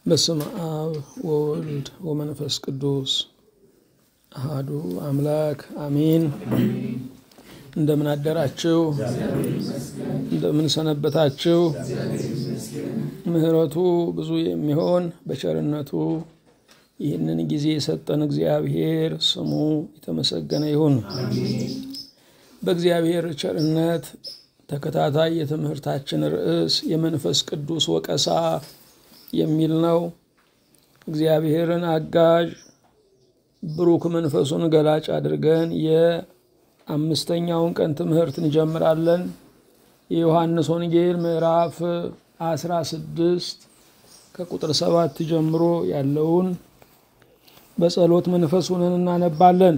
በስመ አብ ወወልድ ወመንፈስ ቅዱስ አሃዱ አምላክ አሜን። እንደምን አደራችሁ? እንደምን ሰነበታችሁ? ምሕረቱ ብዙ የሚሆን በቸርነቱ ይህንን ጊዜ የሰጠን እግዚአብሔር ስሙ የተመሰገነ ይሁን። በእግዚአብሔር ቸርነት ተከታታይ የትምህርታችን ርዕስ የመንፈስ ቅዱስ ወቀሳ የሚል ነው። እግዚአብሔርን አጋዥ ብሩክ መንፈሱን ገላጭ አድርገን የአምስተኛውን ቀን ትምህርት እንጀምራለን። የዮሐንስ ወንጌል ምዕራፍ አስራ ስድስት ከቁጥር ሰባት ጀምሮ ያለውን በጸሎት መንፈስ ሆነን እናነባለን።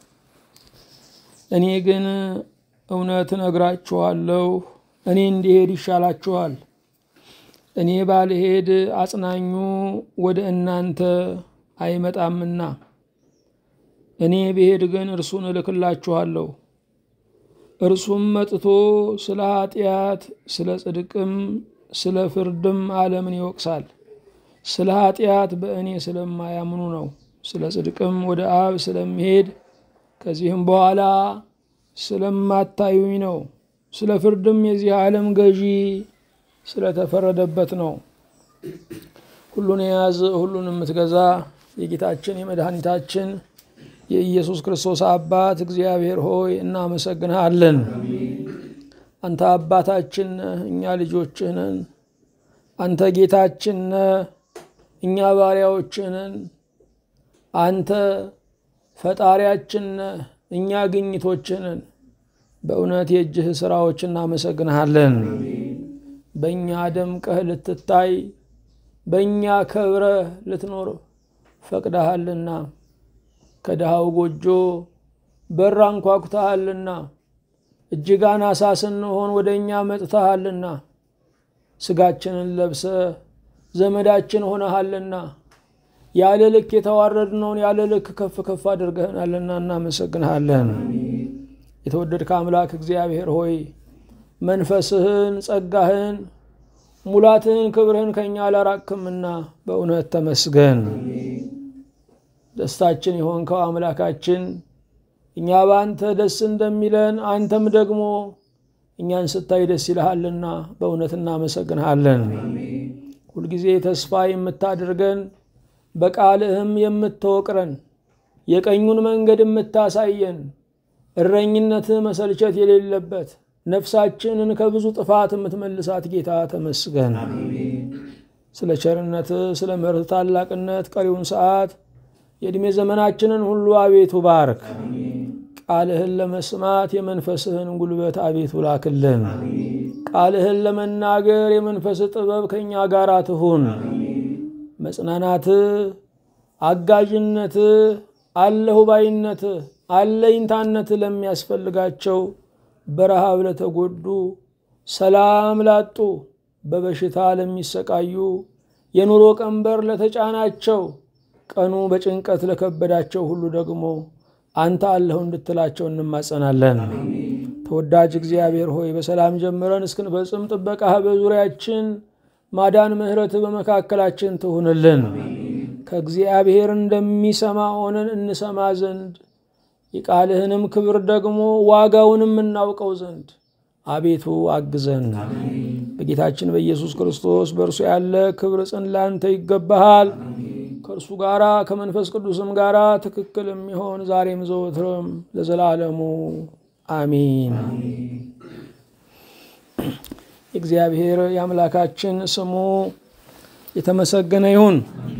እኔ ግን እውነት እነግራችኋለሁ፣ እኔ እንዲሄድ ይሻላችኋል። እኔ ባልሄድ አጽናኙ ወደ እናንተ አይመጣምና፣ እኔ ብሄድ ግን እርሱን እልክላችኋለሁ። እርሱም መጥቶ ስለ ኃጢአት፣ ስለ ጽድቅም፣ ስለ ፍርድም ዓለምን ይወቅሳል። ስለ ኃጢአት በእኔ ስለማያምኑ ነው። ስለ ጽድቅም ወደ አብ ስለሚሄድ ከዚህም በኋላ ስለማታዩኝ ነው። ስለ ፍርድም የዚህ ዓለም ገዢ ስለተፈረደበት ነው። ሁሉን የያዘ ሁሉን የምትገዛ የጌታችን የመድኃኒታችን የኢየሱስ ክርስቶስ አባት እግዚአብሔር ሆይ እናመሰግንሃለን። አንተ አባታችን ነህ፣ እኛ ልጆችህ ነን። አንተ ጌታችን ነህ፣ እኛ ባሪያዎችህ ነን። አንተ ፈጣሪያችን ነህ፣ እኛ ግኝቶችህ ነን። በእውነት የእጅህ ስራዎች እናመሰግንሃለን። በእኛ ደምቀህ ልትታይ በእኛ ከብረህ ልትኖር ፈቅደሃልና ከድሃው ጎጆ በር አንኳኩተሃልና እጅግ አናሳ ስንሆን ወደ እኛ መጥተሃልና ስጋችንን ለብሰ ዘመዳችን ሆነሃልና ያለ ልክ የተዋረድነውን ያለ ልክ ከፍ ከፍ አድርገህናልና እናመሰግንሃለን። የተወደድከ አምላክ እግዚአብሔር ሆይ መንፈስህን፣ ጸጋህን፣ ሙላትህን፣ ክብርህን ከእኛ አላራቅምና በእውነት ተመስገን። ደስታችን የሆንከው አምላካችን እኛ በአንተ ደስ እንደሚለን አንተም ደግሞ እኛን ስታይ ደስ ይልሃልና በእውነት እናመሰግንሃለን። ሁልጊዜ ተስፋ የምታደርገን በቃልህም የምትወቅረን የቀኙን መንገድ የምታሳየን እረኝነትህ መሰልቸት የሌለበት ነፍሳችንን ከብዙ ጥፋት የምትመልሳት ጌታ ተመስገን። ስለ ቸርነትህ ስለ ምሕረት ታላቅነት ቀሪውን ሰዓት የዕድሜ ዘመናችንን ሁሉ አቤቱ ባርክ። ቃልህን ለመስማት የመንፈስህን ጉልበት አቤቱ ላክልን። ቃልህን ለመናገር የመንፈስ ጥበብ ከእኛ ጋር ትሁን። መጽናናትህ፣ አጋዥነትህ፣ አለሁ ባይነትህ፣ አለኝታነትህ ለሚያስፈልጋቸው በረሃብ ለተጎዱ፣ ሰላም ላጡ፣ በበሽታ ለሚሰቃዩ፣ የኑሮ ቀንበር ለተጫናቸው፣ ቀኑ በጭንቀት ለከበዳቸው ሁሉ ደግሞ አንተ አለሁ እንድትላቸው እንማጸናለን። ተወዳጅ እግዚአብሔር ሆይ በሰላም ጀምረን እስክንፈጽም ጥበቃህ በዙሪያችን ማዳን፣ ምሕረትህ በመካከላችን ትሁንልን። ከእግዚአብሔር እንደሚሰማ ሆነን እንሰማ ዘንድ የቃልህንም ክብር ደግሞ ዋጋውንም እናውቀው ዘንድ አቤቱ አግዘን። በጌታችን በኢየሱስ ክርስቶስ በእርሱ ያለ ክብር ጽን ላንተ ይገባሃል። ከእርሱ ጋራ ከመንፈስ ቅዱስም ጋራ ትክክል የሚሆን ዛሬም ዘወትርም ለዘላለሙ አሚን። እግዚአብሔር የአምላካችን ስሙ የተመሰገነ ይሁን።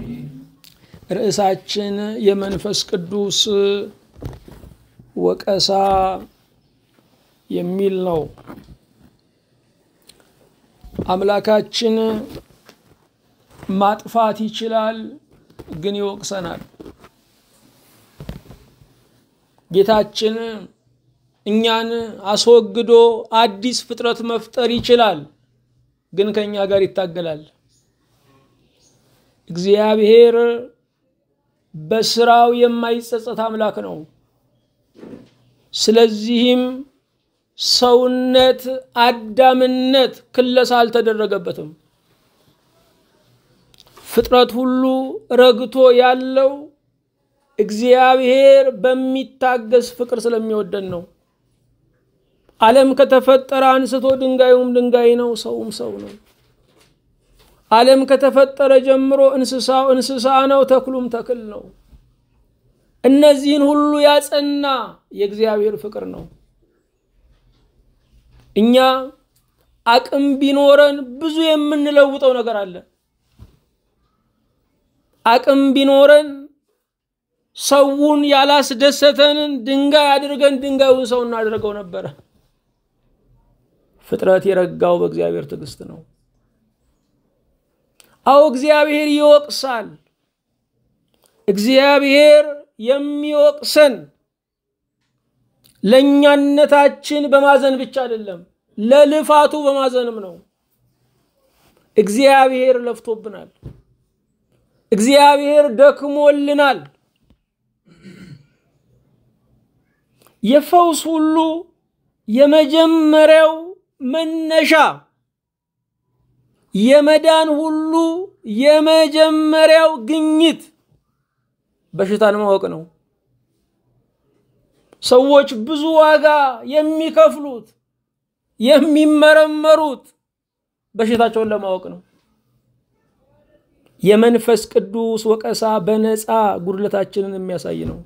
ርዕሳችን የመንፈስ ቅዱስ ወቀሳ የሚል ነው። አምላካችን ማጥፋት ይችላል፣ ግን ይወቅሰናል። ጌታችን እኛን አስወግዶ አዲስ ፍጥረት መፍጠር ይችላል፣ ግን ከእኛ ጋር ይታገላል። እግዚአብሔር በስራው የማይጸጸት አምላክ ነው። ስለዚህም ሰውነት አዳምነት ክለሳ አልተደረገበትም። ፍጥረት ሁሉ ረግቶ ያለው እግዚአብሔር በሚታገስ ፍቅር ስለሚወደን ነው። ዓለም ከተፈጠረ አንስቶ ድንጋዩም ድንጋይ ነው፣ ሰውም ሰው ነው። ዓለም ከተፈጠረ ጀምሮ እንስሳው እንስሳ ነው፣ ተክሉም ተክል ነው። እነዚህን ሁሉ ያጸና የእግዚአብሔር ፍቅር ነው። እኛ አቅም ቢኖረን ብዙ የምንለውጠው ነገር አለ። አቅም ቢኖረን ሰውን ያላስደሰተንን ድንጋይ አድርገን ድንጋዩን ሰው እናደርገው ነበረ። ፍጥረት የረጋው በእግዚአብሔር ትዕግስት ነው። አዎ እግዚአብሔር ይወቅሳል። እግዚአብሔር የሚወቅሰን ለእኛነታችን በማዘን ብቻ አይደለም፣ ለልፋቱ በማዘንም ነው። እግዚአብሔር ለፍቶብናል። እግዚአብሔር ደክሞልናል። የፈውስ ሁሉ የመጀመሪያው መነሻ የመዳን ሁሉ የመጀመሪያው ግኝት በሽታን ማወቅ ነው። ሰዎች ብዙ ዋጋ የሚከፍሉት የሚመረመሩት በሽታቸውን ለማወቅ ነው። የመንፈስ ቅዱስ ወቀሳ በነፃ ጉድለታችንን የሚያሳይ ነው።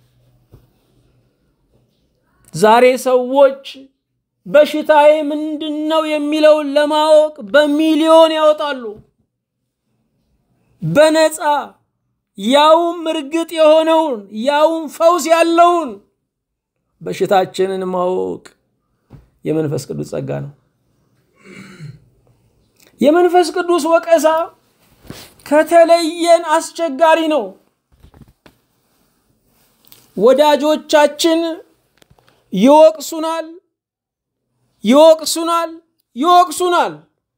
ዛሬ ሰዎች በሽታዬ ምንድን ነው የሚለውን ለማወቅ በሚሊዮን ያወጣሉ። በነፃ ያውም እርግጥ የሆነውን ያውም ፈውስ ያለውን በሽታችንን ማወቅ የመንፈስ ቅዱስ ጸጋ ነው። የመንፈስ ቅዱስ ወቀሳ ከተለየን አስቸጋሪ ነው። ወዳጆቻችን ይወቅሱናል፣ ይወቅሱናል፣ ይወቅሱናል።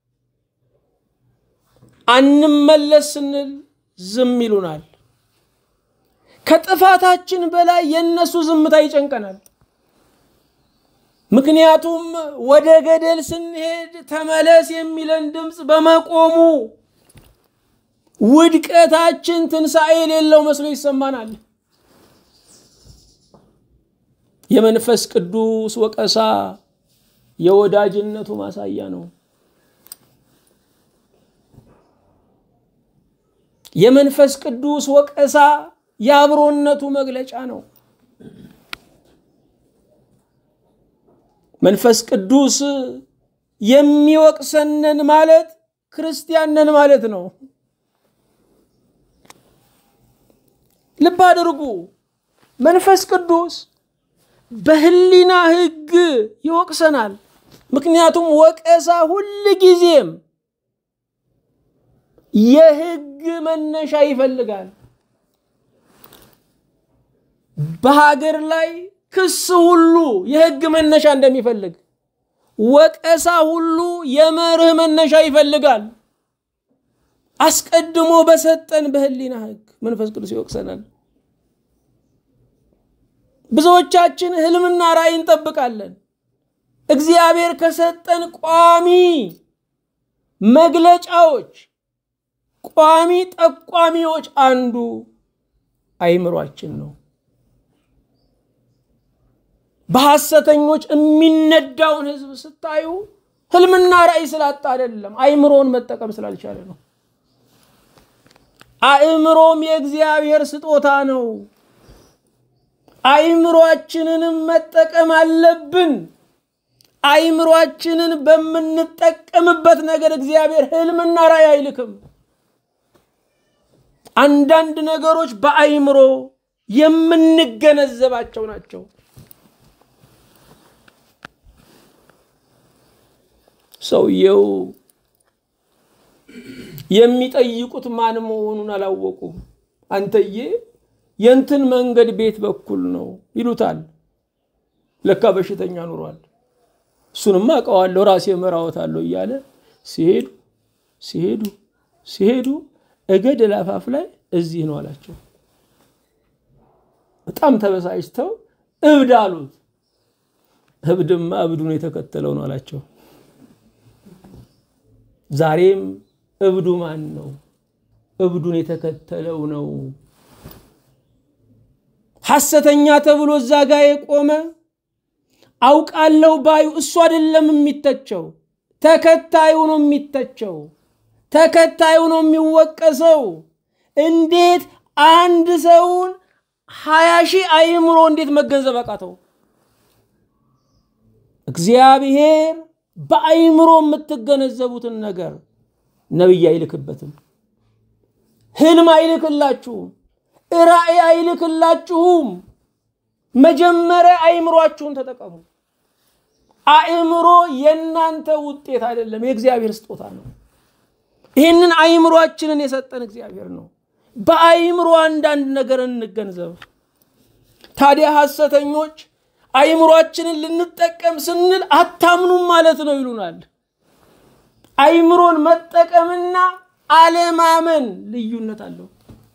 አንመለስ ስንል ዝም ይሉናል። ከጥፋታችን በላይ የእነሱ ዝምታ ይጨንቀናል። ምክንያቱም ወደ ገደል ስንሄድ ተመለስ የሚለን ድምፅ በመቆሙ ውድቀታችን ትንሣኤ የሌለው መስሎ ይሰማናል። የመንፈስ ቅዱስ ወቀሳ የወዳጅነቱ ማሳያ ነው። የመንፈስ ቅዱስ ወቀሳ የአብሮነቱ መግለጫ ነው። መንፈስ ቅዱስ የሚወቅሰነን ማለት ክርስቲያንን ማለት ነው። ልብ አድርጉ። መንፈስ ቅዱስ በህሊና ሕግ ይወቅሰናል። ምክንያቱም ወቀሳ ሁል ጊዜም የሕግ መነሻ ይፈልጋል። በሀገር ላይ ክስ ሁሉ የሕግ መነሻ እንደሚፈልግ ወቀሳ ሁሉ የመርህ መነሻ ይፈልጋል። አስቀድሞ በሰጠን በህሊና ሕግ መንፈስ ቅዱስ ይወቅሰናል። ብዙዎቻችን ህልምና ራእይ እንጠብቃለን። እግዚአብሔር ከሰጠን ቋሚ መግለጫዎች፣ ቋሚ ጠቋሚዎች አንዱ አይምሯችን ነው። በሐሰተኞች የሚነዳውን ህዝብ ስታዩ ህልምና ራእይ ስላጣ አይደለም፣ አይምሮን መጠቀም ስላልቻለ ነው። አእምሮም የእግዚአብሔር ስጦታ ነው። አይምሯችንንም መጠቀም አለብን። አይምሯችንን በምንጠቀምበት ነገር እግዚአብሔር ህልምና ራእይ አይልክም። አንዳንድ ነገሮች በአይምሮ የምንገነዘባቸው ናቸው። ሰውየው የሚጠይቁት ማን መሆኑን አላወቁም። አንተዬ የእንትን መንገድ ቤት በኩል ነው ይሉታል። ለካ በሽተኛ ኑሯል። እሱንማ አውቀዋለሁ ራሴ እመራዎታለሁ እያለ ሲሄዱ ሲሄዱ ሲሄዱ እገደል አፋፍ ላይ እዚህ ነው አላቸው። በጣም ተበሳጭተው እብድ አሉት። እብድማ እብዱን የተከተለው ነው አላቸው። ዛሬም እብዱ ማን ነው? እብዱን የተከተለው ነው። ሐሰተኛ ተብሎ እዛ ጋ የቆመ አውቃለሁ ባዩ እሱ አይደለም የሚተቸው፣ ተከታዩ ነው የሚተቸው፣ ተከታዩ ነው የሚወቀሰው። እንዴት አንድ ሰውን ሀያ ሺህ አእምሮ እንዴት መገንዘብ አቃተው? እግዚአብሔር በአእምሮ የምትገነዘቡትን ነገር ነቢይ አይልክበትም። ህልም አይልክላችሁም። ራእይ አይልክላችሁም። መጀመሪያ አእምሯችሁን ተጠቀሙ። አእምሮ የእናንተ ውጤት አይደለም፣ የእግዚአብሔር ስጦታ ነው። ይህንን አእምሯችንን የሰጠን እግዚአብሔር ነው። በአእምሮ አንዳንድ ነገር እንገንዘብ። ታዲያ ሐሰተኞች አእምሯችንን ልንጠቀም ስንል አታምኑም ማለት ነው ይሉናል። አእምሮን መጠቀምና አለማመን ልዩነት አለው።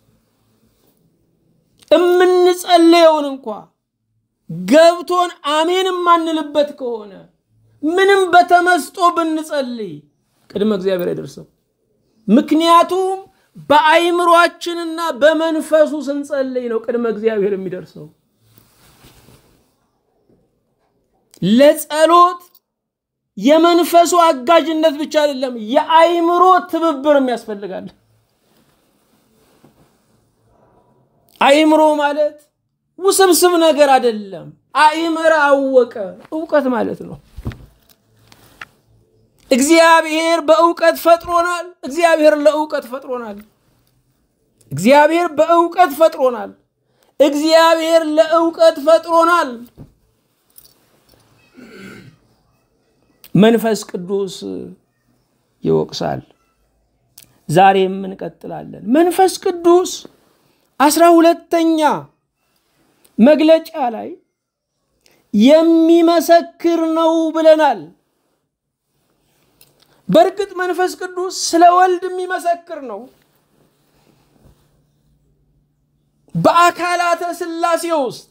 እምንጸልየውን እንኳ ገብቶን አሜን የማንልበት ከሆነ ምንም በተመስጦ ብንጸልይ ቅድመ እግዚአብሔር አይደርስም። ምክንያቱም በአይምሯችንና በመንፈሱ ስንጸልይ ነው ቅድመ እግዚአብሔር የሚደርሰው። ለጸሎት የመንፈሱ አጋዥነት ብቻ አይደለም፣ የአይምሮ ትብብርም ያስፈልጋል። አይምሮ ማለት ውስብስብ ነገር አይደለም። አይምረ አወቀ እውቀት ማለት ነው። እግዚአብሔር በእውቀት ፈጥሮናል። እግዚአብሔር ለእውቀት ፈጥሮናል። እግዚአብሔር በእውቀት ፈጥሮናል። እግዚአብሔር ለእውቀት ፈጥሮናል። መንፈስ ቅዱስ ይወቅሳል። ዛሬም እንቀጥላለን። መንፈስ ቅዱስ አስራ ሁለተኛ መግለጫ ላይ የሚመሰክር ነው ብለናል። በእርግጥ መንፈስ ቅዱስ ስለ ወልድ የሚመሰክር ነው። በአካላተ ሥላሴ ውስጥ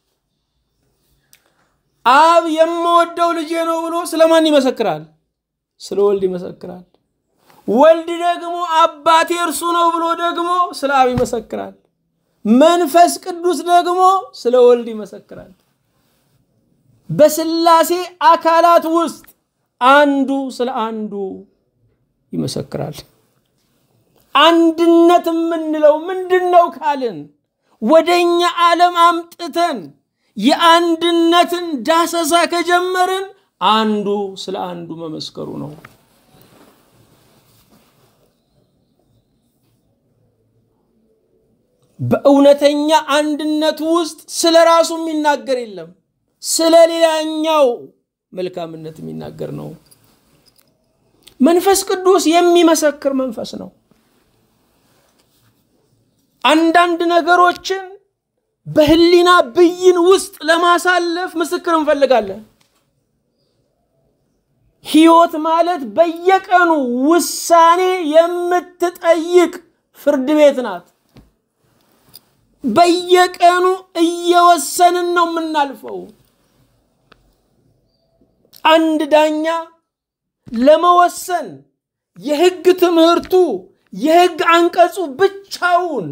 አብ የምወደው ልጄ ነው ብሎ ስለማን ይመሰክራል? ስለ ወልድ ይመሰክራል። ወልድ ደግሞ አባቴ እርሱ ነው ብሎ ደግሞ ስለ አብ ይመሰክራል። መንፈስ ቅዱስ ደግሞ ስለ ወልድ ይመሰክራል። በሥላሴ አካላት ውስጥ አንዱ ስለ አንዱ ይመሰክራል። አንድነት የምንለው ምንድን ነው ካልን ወደ እኛ ዓለም አምጥተን የአንድነትን ዳሰሳ ከጀመርን አንዱ ስለ አንዱ መመስከሩ ነው። በእውነተኛ አንድነት ውስጥ ስለ ራሱ የሚናገር የለም፣ ስለ ሌላኛው መልካምነት የሚናገር ነው። መንፈስ ቅዱስ የሚመሰክር መንፈስ ነው። አንዳንድ ነገሮችን በህሊና ብይን ውስጥ ለማሳለፍ ምስክር እንፈልጋለን። ህይወት ማለት በየቀኑ ውሳኔ የምትጠይቅ ፍርድ ቤት ናት። በየቀኑ እየወሰንን ነው የምናልፈው። አንድ ዳኛ ለመወሰን የህግ ትምህርቱ የህግ አንቀጹ ብቻውን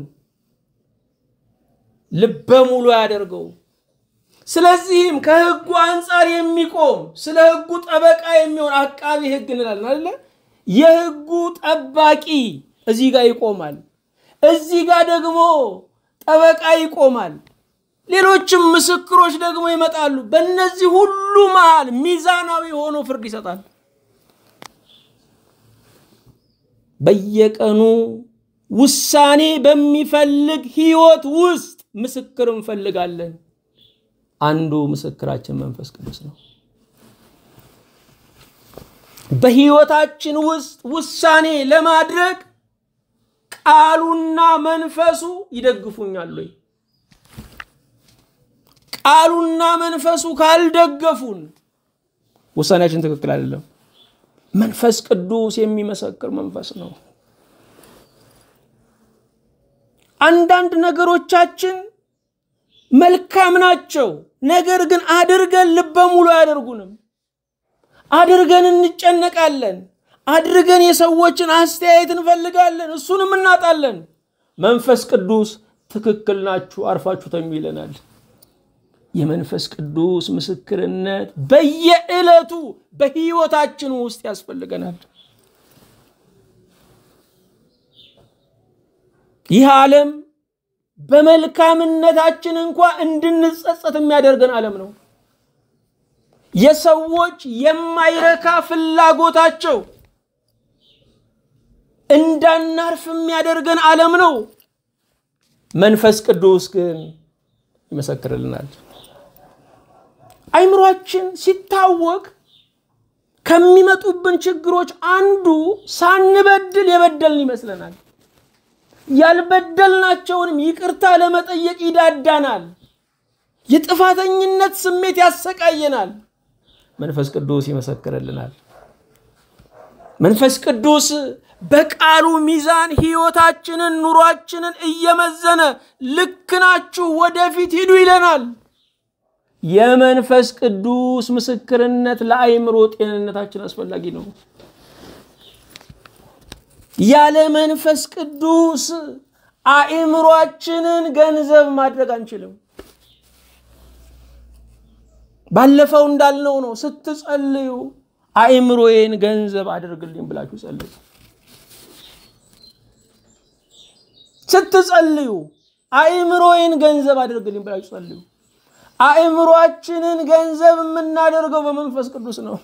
ልበ ሙሉ ያደርገው። ስለዚህም ከህጉ አንጻር የሚቆም ስለ ህጉ ጠበቃ የሚሆን አቃቢ ህግ እንላለን አይደለ? የህጉ ጠባቂ እዚህ ጋር ይቆማል። እዚህ ጋር ደግሞ ጠበቃ ይቆማል። ሌሎችም ምስክሮች ደግሞ ይመጣሉ። በእነዚህ ሁሉ መሃል ሚዛናዊ ሆኖ ፍርድ ይሰጣል። በየቀኑ ውሳኔ በሚፈልግ ህይወት ውስጥ ምስክር እንፈልጋለን። አንዱ ምስክራችን መንፈስ ቅዱስ ነው። በህይወታችን ውስጥ ውሳኔ ለማድረግ ቃሉና መንፈሱ ይደግፉኛል ወይ? ቃሉና መንፈሱ ካልደገፉን ውሳኔያችን ትክክል አይደለም። መንፈስ ቅዱስ የሚመሰክር መንፈስ ነው። አንዳንድ ነገሮቻችን መልካም ናቸው፣ ነገር ግን አድርገን ልበ ሙሉ አያደርጉንም። አድርገን እንጨነቃለን፣ አድርገን የሰዎችን አስተያየት እንፈልጋለን፣ እሱንም እናጣለን። መንፈስ ቅዱስ ትክክል ናችሁ፣ አርፋችሁ ተኙ ይለናል። የመንፈስ ቅዱስ ምስክርነት በየዕለቱ በሕይወታችን ውስጥ ያስፈልገናል። ይህ ዓለም በመልካምነታችን እንኳ እንድንጸጸት የሚያደርገን ዓለም ነው። የሰዎች የማይረካ ፍላጎታቸው እንዳናርፍ የሚያደርገን ዓለም ነው። መንፈስ ቅዱስ ግን ይመሰክርልናል። አይምሯችን ሲታወክ ከሚመጡብን ችግሮች አንዱ ሳንበድል የበደልን ይመስለናል። ያልበደልናቸውንም ይቅርታ ለመጠየቅ ይዳዳናል። የጥፋተኝነት ስሜት ያሰቃየናል። መንፈስ ቅዱስ ይመሰክርልናል። መንፈስ ቅዱስ በቃሉ ሚዛን ሕይወታችንን፣ ኑሯችንን እየመዘነ ልክ ናችሁ፣ ወደፊት ሂዱ ይለናል። የመንፈስ ቅዱስ ምስክርነት ለአእምሮ ጤንነታችን አስፈላጊ ነው። ያለ መንፈስ ቅዱስ አእምሯችንን ገንዘብ ማድረግ አንችልም። ባለፈው እንዳልነው ነው። ስትጸልዩ አእምሮዬን ገንዘብ አድርግልኝ ብላችሁ ጸልዩ። ስትጸልዩ አእምሮዬን ገንዘብ አድርግልኝ ብላችሁ ጸልዩ። አእምሯችንን ገንዘብ የምናደርገው በመንፈስ ቅዱስ ነው።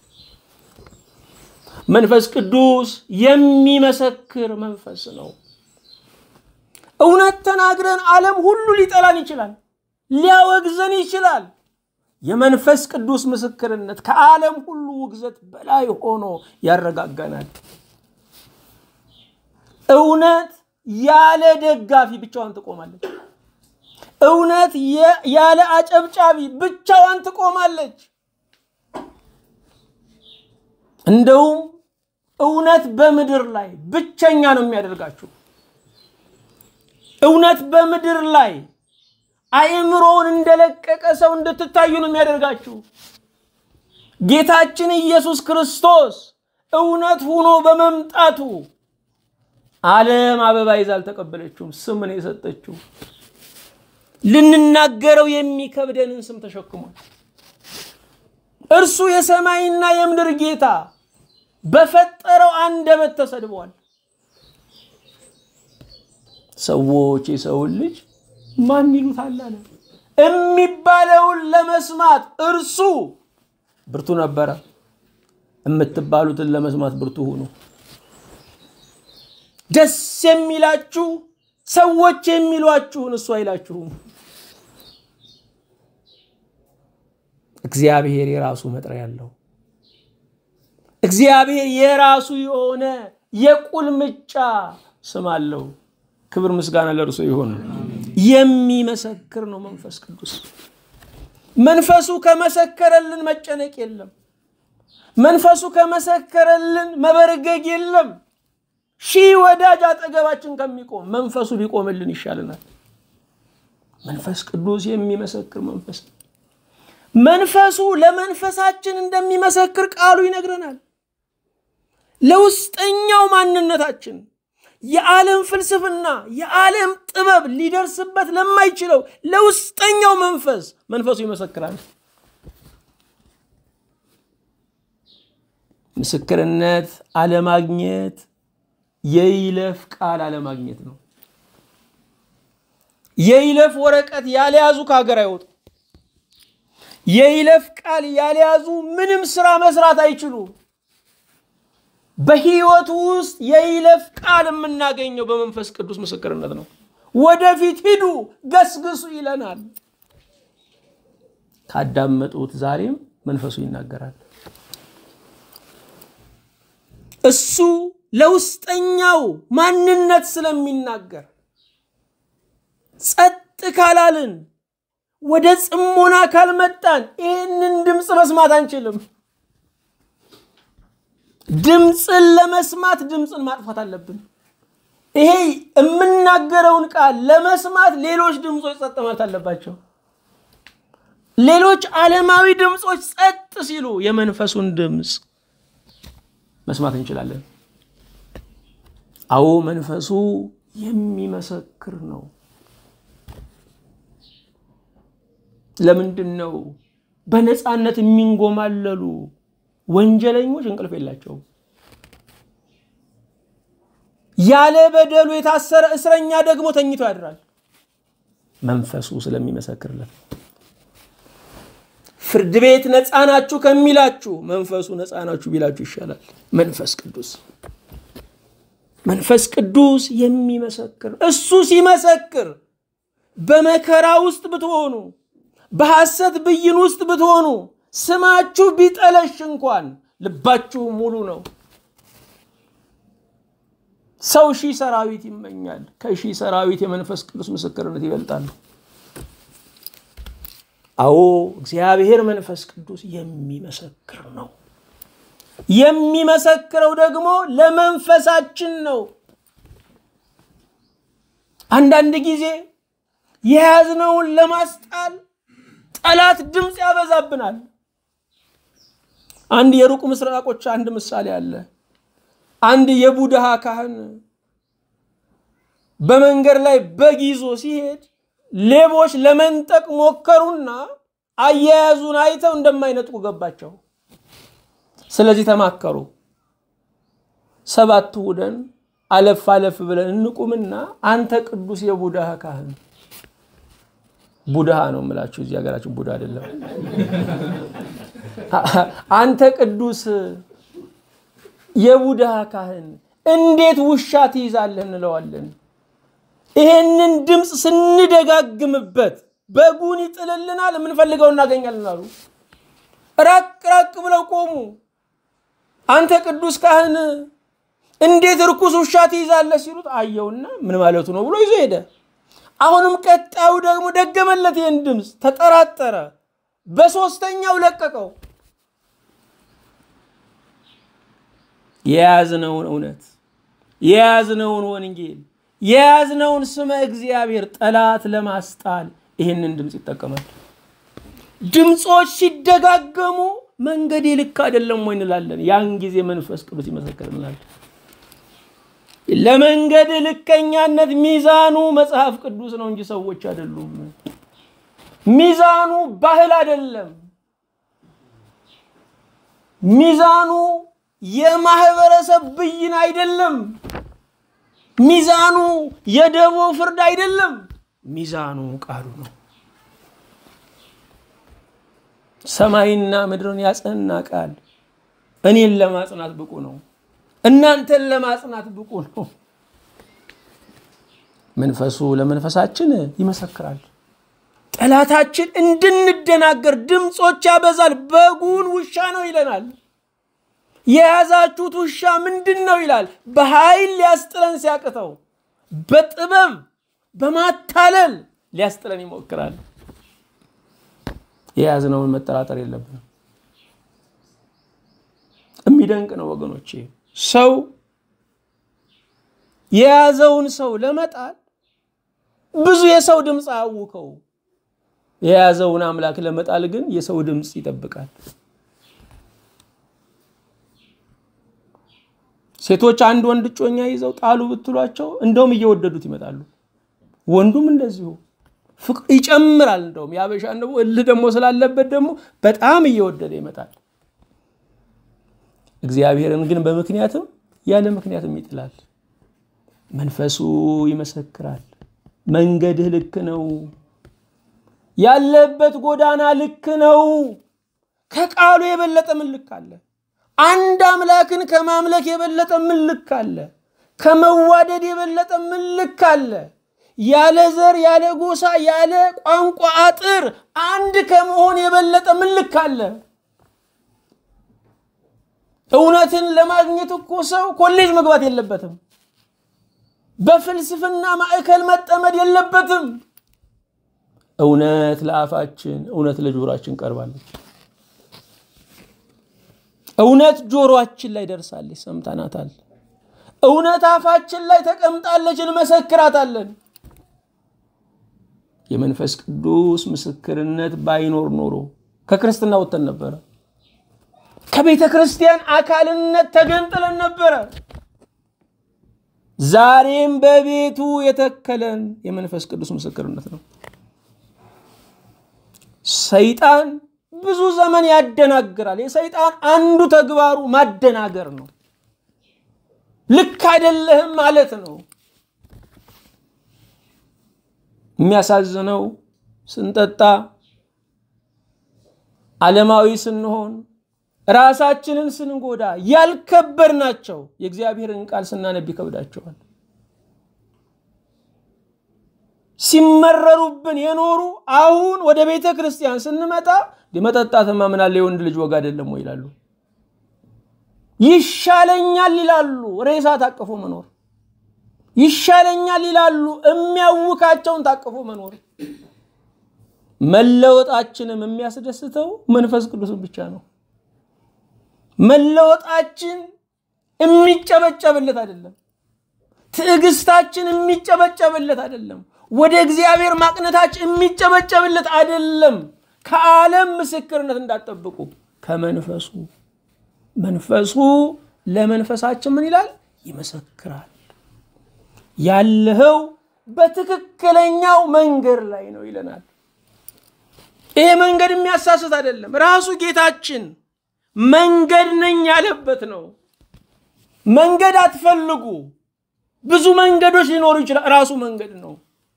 መንፈስ ቅዱስ የሚመሰክር መንፈስ ነው። እውነት ተናግረን ዓለም ሁሉ ሊጠላን ይችላል፣ ሊያወግዘን ይችላል። የመንፈስ ቅዱስ ምስክርነት ከዓለም ሁሉ ውግዘት በላይ ሆኖ ያረጋጋናል። እውነት ያለ ደጋፊ ብቻዋን ትቆማለች። እውነት ያለ አጨብጫቢ ብቻዋን ትቆማለች። እንደውም እውነት በምድር ላይ ብቸኛ ነው የሚያደርጋችሁ። እውነት በምድር ላይ አእምሮውን እንደለቀቀ ሰው እንድትታዩ ነው የሚያደርጋችሁ። ጌታችን ኢየሱስ ክርስቶስ እውነት ሆኖ በመምጣቱ ዓለም አበባ ይዛ አልተቀበለችውም፣ ስም ነው የሰጠችው። ልንናገረው የሚከብደንን ስም ተሸክሟል። እርሱ የሰማይና የምድር ጌታ በፈጠረው አንደበት ተሰድቧል። ሰዎች የሰውን ልጅ ማን ይሉታል አለ። የሚባለውን ለመስማት እርሱ ብርቱ ነበረ። የምትባሉትን ለመስማት ብርቱ ሁኑ። ደስ የሚላችሁ ሰዎች የሚሏችሁን እሱ አይላችሁም። እግዚአብሔር የራሱ መጥሪያ ያለው እግዚአብሔር የራሱ የሆነ የቁልምጫ ስም አለው። ክብር ምስጋና ለእርሱ ይሁን። የሚመሰክር ነው መንፈስ ቅዱስ። መንፈሱ ከመሰከረልን መጨነቅ የለም። መንፈሱ ከመሰከረልን መበርገግ የለም። ሺህ ወዳጅ አጠገባችን ከሚቆም መንፈሱ ቢቆምልን ይሻልናል። መንፈስ ቅዱስ የሚመሰክር መንፈስ ነው። መንፈሱ ለመንፈሳችን እንደሚመሰክር ቃሉ ይነግረናል። ለውስጠኛው ማንነታችን የዓለም ፍልስፍና የዓለም ጥበብ ሊደርስበት ለማይችለው ለውስጠኛው መንፈስ መንፈሱ ይመሰክራል። ምስክርነት አለማግኘት የይለፍ ቃል አለማግኘት ነው። የይለፍ ወረቀት ያልያዙ ከሀገር አይወጡ። የይለፍ ቃል ያልያዙ ምንም ስራ መስራት አይችሉም። በህይወት ውስጥ የይለፍ ቃል የምናገኘው በመንፈስ ቅዱስ ምስክርነት ነው። ወደፊት ሂዱ ገስግሱ ይለናል። ካዳመጡት ዛሬም መንፈሱ ይናገራል። እሱ ለውስጠኛው ማንነት ስለሚናገር ጸጥ ካላልን ወደ ጽሞና ካልመጣን ይህንን ድምፅ መስማት አንችልም። ድምፅን ለመስማት ድምፅን ማጥፋት አለብን። ይሄ የምናገረውን ቃል ለመስማት ሌሎች ድምፆች ጸጥ ማለት አለባቸው። ሌሎች ዓለማዊ ድምፆች ጸጥ ሲሉ የመንፈሱን ድምፅ መስማት እንችላለን። አዎ መንፈሱ የሚመሰክር ነው። ለምንድን ነው በነፃነት የሚንጎማለሉ ወንጀለኞች እንቅልፍ የላቸውም? ያለ በደሉ የታሰረ እስረኛ ደግሞ ተኝቶ ያድራል። መንፈሱ ስለሚመሰክርለት ፍርድ ቤት ነፃ ናችሁ ከሚላችሁ መንፈሱ ነፃ ናችሁ ቢላችሁ ይሻላል። መንፈስ ቅዱስ መንፈስ ቅዱስ የሚመሰክር እሱ ሲመሰክር በመከራ ውስጥ ብትሆኑ በሐሰት ብይን ውስጥ ብትሆኑ ስማችሁ ቢጠለሽ እንኳን ልባችሁ ሙሉ ነው። ሰው ሺህ ሰራዊት ይመኛል፣ ከሺህ ሰራዊት የመንፈስ ቅዱስ ምስክርነት ይበልጣል። አዎ እግዚአብሔር መንፈስ ቅዱስ የሚመሰክር ነው። የሚመሰክረው ደግሞ ለመንፈሳችን ነው። አንዳንድ ጊዜ የያዝነውን ለማስጣል ጠላት ድምፅ ያበዛብናል። አንድ የሩቅ ምስራቆች አንድ ምሳሌ አለ። አንድ የቡድሃ ካህን በመንገድ ላይ በግ ይዞ ሲሄድ ሌቦች ለመንጠቅ ሞከሩና አያያዙን አይተው እንደማይነጥቁ ገባቸው። ስለዚህ ተማከሩ። ሰባት ሁደን አለፍ አለፍ ብለን እንቁምና አንተ ቅዱስ የቡድሃ ካህን ቡድሃ ነው የምላችሁ፣ እዚህ ሀገራችን ቡድሃ አይደለም። አንተ ቅዱስ የቡድሃ ካህን እንዴት ውሻ ትይዛለህ እንለዋለን። ይሄንን ድምፅ ስንደጋግምበት በጉን ይጥልልናል፣ የምንፈልገው እናገኛለን አሉ። ራቅ ራቅ ብለው ቆሙ። አንተ ቅዱስ ካህን እንዴት እርኩስ ውሻ ትይዛለህ ሲሉት አየውና ምን ማለቱ ነው ብሎ ይዞ ሄደ። አሁንም ቀጣዩ ደግሞ ደገመለት ይህን ድምፅ፣ ተጠራጠረ። በሶስተኛው ለቀቀው። የያዝነውን እውነት የያዝነውን ወንጌል የያዝነውን ስመ እግዚአብሔር ጠላት ለማስጣል ይህንን ድምፅ ይጠቀማል። ድምፆች ሲደጋገሙ መንገዴ ልክ አይደለም ወይ እንላለን። ያን ጊዜ መንፈስ ቅዱስ ይመሰክርልናል። ለመንገድ ልከኛነት ሚዛኑ መጽሐፍ ቅዱስ ነው እንጂ ሰዎች አይደሉም። ሚዛኑ ባህል አይደለም። ሚዛኑ የማህበረሰብ ብይን አይደለም። ሚዛኑ የደቦ ፍርድ አይደለም። ሚዛኑ ቃሉ ነው። ሰማይና ምድርን ያጸና ቃል እኔን ለማጽናት ብቁ ነው። እናንተን ለማጽናት ብቁ ነው። መንፈሱ ለመንፈሳችን ይመሰክራል። ጠላታችን እንድንደናገር ድምፆች ያበዛል። በጉን ውሻ ነው ይለናል። የያዛችሁት ውሻ ምንድን ነው ይላል። በኃይል ሊያስጥለን ሲያቅተው በጥበብ በማታለል ሊያስጥለን ይሞክራል። የያዝነውን መጠራጠር የለብንም። የሚደንቅ ነው ወገኖቼ። ሰው የያዘውን ሰው ለመጣል ብዙ የሰው ድምፅ አያውከው። የያዘውን አምላክ ለመጣል ግን የሰው ድምፅ ይጠብቃል። ሴቶች አንድ ወንድ እጮኛ ይዘው ጣሉ ብትሏቸው እንደውም እየወደዱት ይመጣሉ። ወንዱም እንደዚሁ ፍቅር ይጨምራል። እንደውም የአበሻን ደግሞ እልህ ደግሞ ስላለበት ደግሞ በጣም እየወደደ ይመጣል። እግዚአብሔርን ግን በምክንያትም ያለ ምክንያትም ይጥላል። መንፈሱ ይመሰክራል። መንገድህ ልክ ነው፣ ያለበት ጎዳና ልክ ነው። ከቃሉ የበለጠ ምን ልክ አለ? አንድ አምላክን ከማምለክ የበለጠ ምን ልክ አለ? ከመዋደድ የበለጠ ምን ልክ አለ? ያለ ዘር፣ ያለ ጎሳ፣ ያለ ቋንቋ አጥር አንድ ከመሆን የበለጠ ምን ልክ አለ? እውነትን ለማግኘት እኮ ሰው ኮሌጅ መግባት የለበትም። በፍልስፍና ማዕከል መጠመድ የለበትም። እውነት ለአፋችን፣ እውነት ለጆሮአችን ቀርባለች። እውነት ጆሮአችን ላይ ደርሳለች፣ ሰምተናታል። እውነት አፋችን ላይ ተቀምጣለች፣ እንመሰክራታለን። የመንፈስ ቅዱስ ምስክርነት ባይኖር ኖሮ ከክርስትና ወጥተን ነበረ። ከቤተ ክርስቲያን አካልነት ተገንጥለን ነበረ። ዛሬም በቤቱ የተከለን የመንፈስ ቅዱስ ምስክርነት ነው። ሰይጣን ብዙ ዘመን ያደናግራል። የሰይጣን አንዱ ተግባሩ ማደናገር ነው። ልክ አይደለህም ማለት ነው። የሚያሳዝነው ስንጠጣ፣ ዓለማዊ ስንሆን፣ ራሳችንን ስንጎዳ ያልከበር ናቸው የእግዚአብሔርን ቃል ስናነብ ይከብዳቸዋል። ሲመረሩብን የኖሩ አሁን ወደ ቤተ ክርስቲያን ስንመጣ መጠጣትማ ምን አለ የወንድ ልጅ ወግ አይደለም ወይ ይላሉ። ይሻለኛል ይላሉ። ሬሳ ታቅፎ መኖር ይሻለኛል ይላሉ። የሚያውካቸውን ታቅፎ መኖር። መለወጣችንም የሚያስደስተው መንፈስ ቅዱስን ብቻ ነው። መለወጣችን የሚጨበጨብለት አይደለም። ትዕግስታችን የሚጨበጨብለት አይደለም። ወደ እግዚአብሔር ማቅነታችን የሚጨበጨብለት አይደለም። ከዓለም ምስክርነት እንዳትጠብቁ ከመንፈሱ መንፈሱ ለመንፈሳችን ምን ይላል? ይመሰክራል። ያለኸው በትክክለኛው መንገድ ላይ ነው ይለናል። ይሄ መንገድ የሚያሳስት አይደለም። ራሱ ጌታችን መንገድ ነኝ ያለበት ነው። መንገድ አትፈልጉ፣ ብዙ መንገዶች ሊኖሩ ይችላል። ራሱ መንገድ ነው።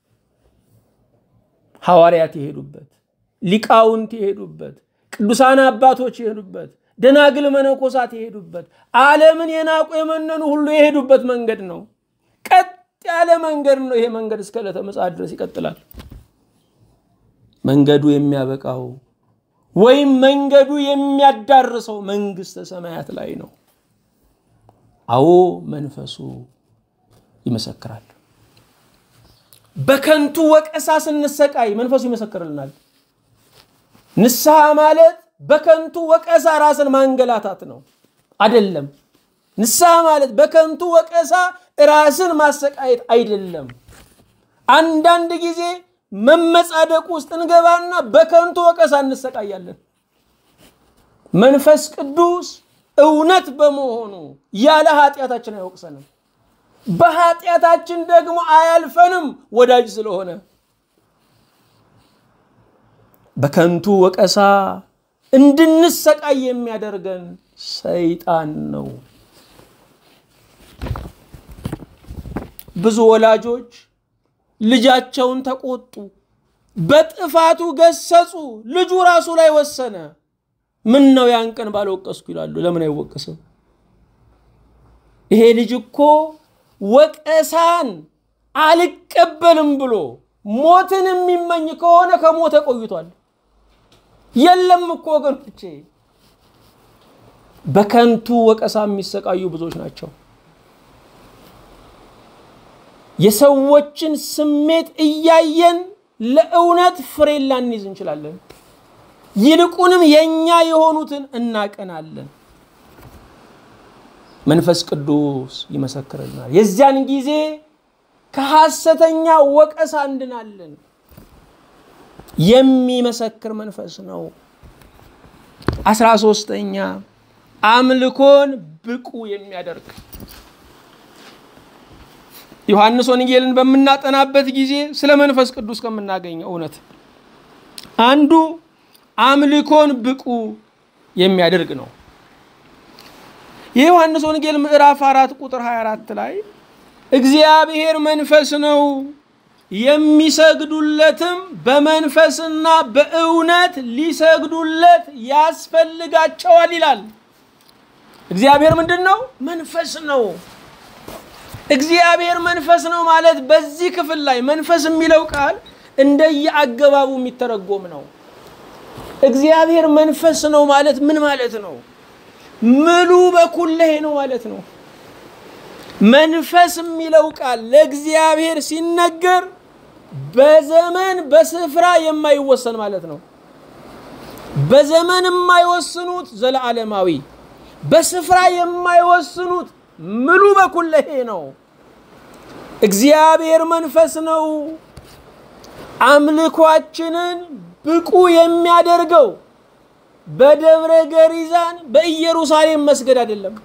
ሐዋርያት የሄዱበት፣ ሊቃውንት የሄዱበት፣ ቅዱሳን አባቶች የሄዱበት፣ ደናግል መነኮሳት የሄዱበት፣ ዓለምን የናቁ የመነኑ ሁሉ የሄዱበት መንገድ ነው። ቀጥ ያለ መንገድ ነው። ይሄ መንገድ እስከ ዕለተ ምጽአት ድረስ ይቀጥላል። መንገዱ የሚያበቃው ወይም መንገዱ የሚያዳርሰው መንግስተ ሰማያት ላይ ነው። አዎ መንፈሱ ይመሰክራል። በከንቱ ወቀሳ ስንሰቃይ መንፈሱ ይመሰክርልናል። ንስሐ ማለት በከንቱ ወቀሳ ራስን ማንገላታት ነው አይደለም። ንስሐ ማለት በከንቱ ወቀሳ ራስን ማሰቃየት አይደለም። አንዳንድ ጊዜ መመጻደቅ ውስጥ እንገባና በከንቱ ወቀሳ እንሰቃያለን። መንፈስ ቅዱስ እውነት በመሆኑ ያለ ኃጢአታችን አይወቅሰንም። በኃጢአታችን ደግሞ አያልፈንም፣ ወዳጅ ስለሆነ። በከንቱ ወቀሳ እንድንሰቃይ የሚያደርገን ሰይጣን ነው። ብዙ ወላጆች ልጃቸውን ተቆጡ፣ በጥፋቱ ገሰጹ። ልጁ ራሱ ላይ ወሰነ። ምን ነው ያን ቀን ባልወቀስኩ ይላሉ። ለምን አይወቀስም? ይሄ ልጅ እኮ ወቀሳን አልቀበልም ብሎ ሞትን የሚመኝ ከሆነ ከሞተ ቆይቷል። የለም እኮ ወገኖቼ፣ በከንቱ ወቀሳ የሚሰቃዩ ብዙዎች ናቸው። የሰዎችን ስሜት እያየን ለእውነት ፍሬ ላንይዝ እንችላለን። ይልቁንም የእኛ የሆኑትን እናቀናለን። መንፈስ ቅዱስ ይመሰክርልናል። የዚያን ጊዜ ከሐሰተኛ ወቀሳ እንድናለን። የሚመሰክር መንፈስ ነው። አስራ ሶስተኛ አምልኮን ብቁ የሚያደርግ ዮሐንስ ወንጌልን በምናጠናበት ጊዜ ስለ መንፈስ ቅዱስ ከምናገኘው እውነት አንዱ አምልኮን ብቁ የሚያደርግ ነው። የዮሐንስ ወንጌል ምዕራፍ አራት ቁጥር 24 ላይ እግዚአብሔር መንፈስ ነው፣ የሚሰግዱለትም በመንፈስና በእውነት ሊሰግዱለት ያስፈልጋቸዋል ይላል። እግዚአብሔር ምንድን ነው? መንፈስ ነው። እግዚአብሔር መንፈስ ነው ማለት በዚህ ክፍል ላይ መንፈስ የሚለው ቃል እንደየአገባቡ የሚተረጎም ነው። እግዚአብሔር መንፈስ ነው ማለት ምን ማለት ነው? ምሉ በኩለሄ ነው ማለት ነው። መንፈስ የሚለው ቃል ለእግዚአብሔር ሲነገር በዘመን በስፍራ የማይወሰን ማለት ነው። በዘመን የማይወስኑት ዘለዓለማዊ፣ በስፍራ የማይወስኑት ምሉ በኩለሄ ነው። እግዚአብሔር መንፈስ ነው። አምልኳችንን ብቁ የሚያደርገው በደብረ ገሪዛን በኢየሩሳሌም መስገድ አይደለም።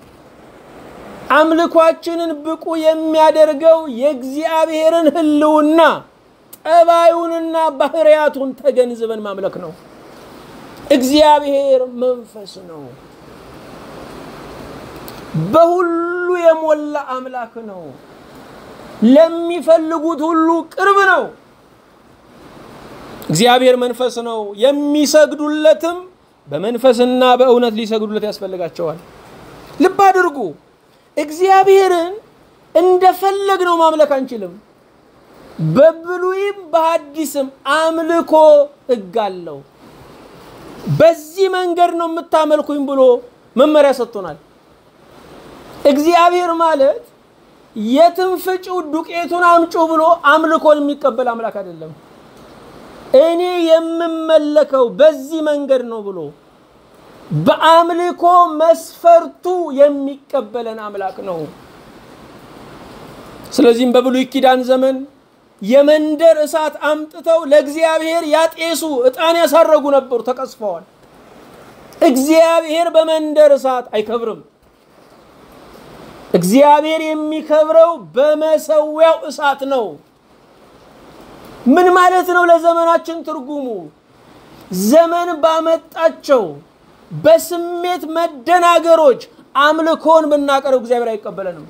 አምልኳችንን ብቁ የሚያደርገው የእግዚአብሔርን ሕልውና ጠባዩንና ባህርያቱን ተገንዝበን ማምለክ ነው። እግዚአብሔር መንፈስ ነው። በሁሉ የሞላ አምላክ ነው። ለሚፈልጉት ሁሉ ቅርብ ነው። እግዚአብሔር መንፈስ ነው። የሚሰግዱለትም በመንፈስና በእውነት ሊሰግዱለት ያስፈልጋቸዋል። ልብ አድርጉ። እግዚአብሔርን እንደፈለግ ነው ማምለክ አንችልም። በብሉይም በሐዲስም አምልኮ ሕግ አለው። በዚህ መንገድ ነው የምታመልኩኝ ብሎ መመሪያ ሰጥቶናል። እግዚአብሔር ማለት የትም ፍጪው ዱቄቱን አምጩ ብሎ አምልኮን የሚቀበል አምላክ አይደለም። እኔ የምመለከው በዚህ መንገድ ነው ብሎ በአምልኮ መስፈርቱ የሚቀበለን አምላክ ነው። ስለዚህም በብሉይ ኪዳን ዘመን የመንደር እሳት አምጥተው ለእግዚአብሔር ያጤሱ ዕጣን ያሳረጉ ነበሩ፣ ተቀስፈዋል። እግዚአብሔር በመንደር እሳት አይከብርም። እግዚአብሔር የሚከብረው በመሰዊያው እሳት ነው። ምን ማለት ነው? ለዘመናችን ትርጉሙ ዘመን ባመጣቸው በስሜት መደናገሮች አምልኮን ብናቀርብ እግዚአብሔር አይቀበለንም።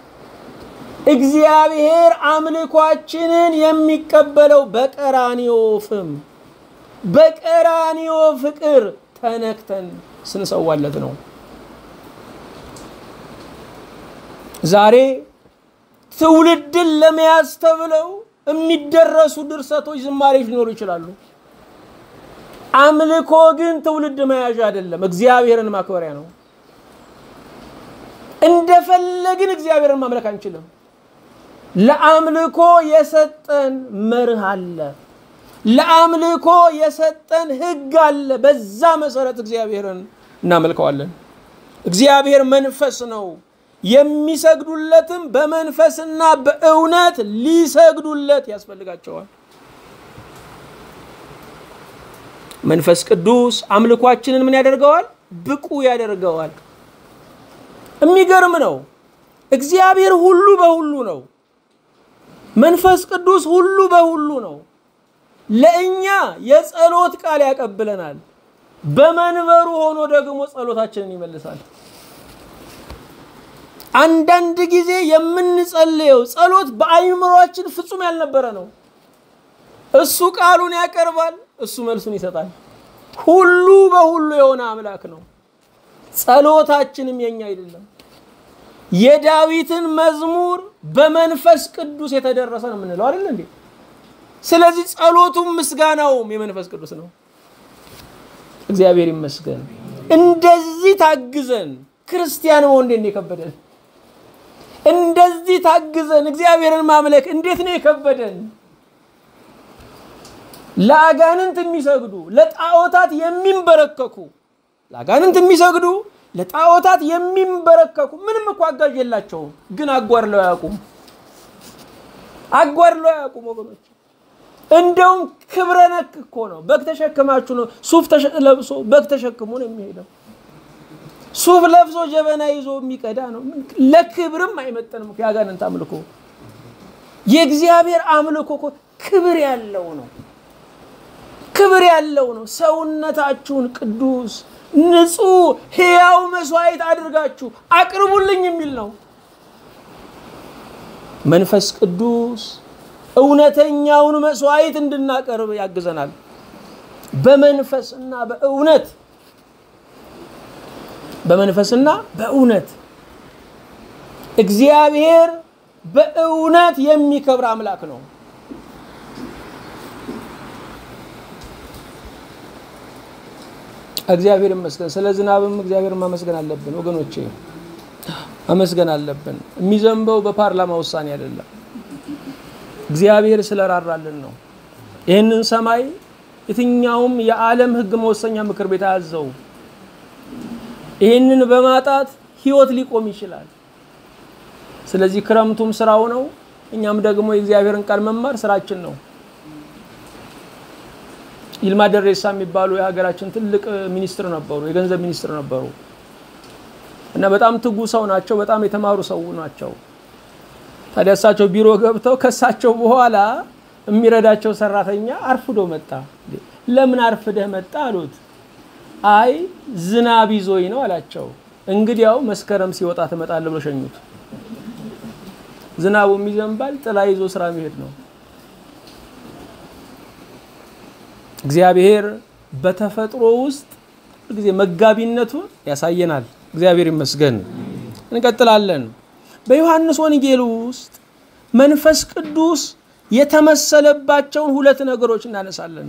እግዚአብሔር አምልኳችንን የሚቀበለው በቀራንዮ ፍም በቀራንዮ ፍቅር ተነክተን ስንሰዋለት ነው። ዛሬ ትውልድን ለመያዝ ተብለው የሚደረሱ ድርሰቶች፣ ዝማሬዎች ሊኖሩ ይችላሉ። አምልኮ ግን ትውልድ መያዣ አይደለም፣ እግዚአብሔርን ማክበሪያ ነው። እንደፈለግን እግዚአብሔርን ማምለክ አንችልም። ለአምልኮ የሰጠን መርህ አለ። ለአምልኮ የሰጠን ሕግ አለ። በዛ መሰረት እግዚአብሔርን እናመልከዋለን። እግዚአብሔር መንፈስ ነው። የሚሰግዱለትም በመንፈስና በእውነት ሊሰግዱለት ያስፈልጋቸዋል። መንፈስ ቅዱስ አምልኳችንን ምን ያደርገዋል? ብቁ ያደርገዋል። የሚገርም ነው። እግዚአብሔር ሁሉ በሁሉ ነው። መንፈስ ቅዱስ ሁሉ በሁሉ ነው። ለእኛ የጸሎት ቃል ያቀብለናል። በመንበሩ ሆኖ ደግሞ ጸሎታችንን ይመልሳል። አንዳንድ ጊዜ የምንጸልየው ጸሎት በአይምሯችን ፍጹም ያልነበረ ነው። እሱ ቃሉን ያቀርባል፣ እሱ መልሱን ይሰጣል። ሁሉ በሁሉ የሆነ አምላክ ነው። ጸሎታችንም የኛ አይደለም። የዳዊትን መዝሙር በመንፈስ ቅዱስ የተደረሰ ነው የምንለው አይደል እንዴ? ስለዚህ ጸሎቱም ምስጋናውም የመንፈስ ቅዱስ ነው። እግዚአብሔር ይመስገን። እንደዚህ ታግዘን ክርስቲያን መሆን እንዴት ነው የከበደን? እንደዚህ ታግዘን እግዚአብሔርን ማምለክ እንዴት ነው የከበደን? ለአጋንንት የሚሰግዱ ለጣዖታት የሚንበረከኩ ለአጋንንት የሚሰግዱ ለጣዖታት የሚንበረከኩ ምንም እኮ አጋዥ የላቸውም፣ ግን አጓድለው አያውቁም። አጓድለው አያውቁም ወገኖች። እንደውም ክብረ ነክ እኮ ነው። በግ ተሸክማችሁ ነው ሱፍ ለብሶ በግ ተሸክሞ ነው የሚሄደው። ሱፍ ለብሶ ጀበና ይዞ የሚቀዳ ነው። ለክብርም አይመጠንም። የአጋንንት አምልኮ የእግዚአብሔር አምልኮ እኮ ክብር ያለው ነው። ክብር ያለው ነው። ሰውነታችሁን ቅዱስ ንጹሕ ሕያው መስዋዕት አድርጋችሁ አቅርቡልኝ የሚል ነው። መንፈስ ቅዱስ እውነተኛውን መስዋዕት እንድናቀርብ ያግዘናል። በመንፈስና በእውነት በመንፈስና በእውነት እግዚአብሔር በእውነት የሚከብር አምላክ ነው። እግዚአብሔር ይመስገን። ስለ ዝናብም እግዚአብሔር ማመስገን አለብን ወገኖቼ፣ ማመስገን አለብን። የሚዘንበው በፓርላማ ውሳኔ አይደለም፣ እግዚአብሔር ስለራራልን ነው። ይህንን ሰማይ የትኛውም የዓለም ሕግ መወሰኛ ምክር ቤት አያዘው። ይህንን በማጣት ህይወት ሊቆም ይችላል። ስለዚህ ክረምቱም ስራው ነው፣ እኛም ደግሞ የእግዚአብሔርን ቃል መማር ስራችን ነው። ይልማ ደሬሳ የሚባሉ የሀገራችን ትልቅ ሚኒስትር ነበሩ፣ የገንዘብ ሚኒስትር ነበሩ እና በጣም ትጉ ሰው ናቸው። በጣም የተማሩ ሰው ናቸው። ታዲያ እሳቸው ቢሮ ገብተው ከእሳቸው በኋላ የሚረዳቸው ሰራተኛ አርፍዶ መጣ። ለምን አርፍደህ መጣ አሉት። አይ ዝናብ ይዞኝ ነው አላቸው። እንግዲያው መስከረም ሲወጣ ትመጣለህ ብሎ ሸኙት። ዝናቡም ይዘንባል፣ ጥላ ይዞ ስራ መሄድ ነው። እግዚአብሔር በተፈጥሮ ውስጥ ጊዜ መጋቢነቱን ያሳየናል። እግዚአብሔር ይመስገን። እንቀጥላለን። በዮሐንስ ወንጌል ውስጥ መንፈስ ቅዱስ የተመሰለባቸውን ሁለት ነገሮች እናነሳለን።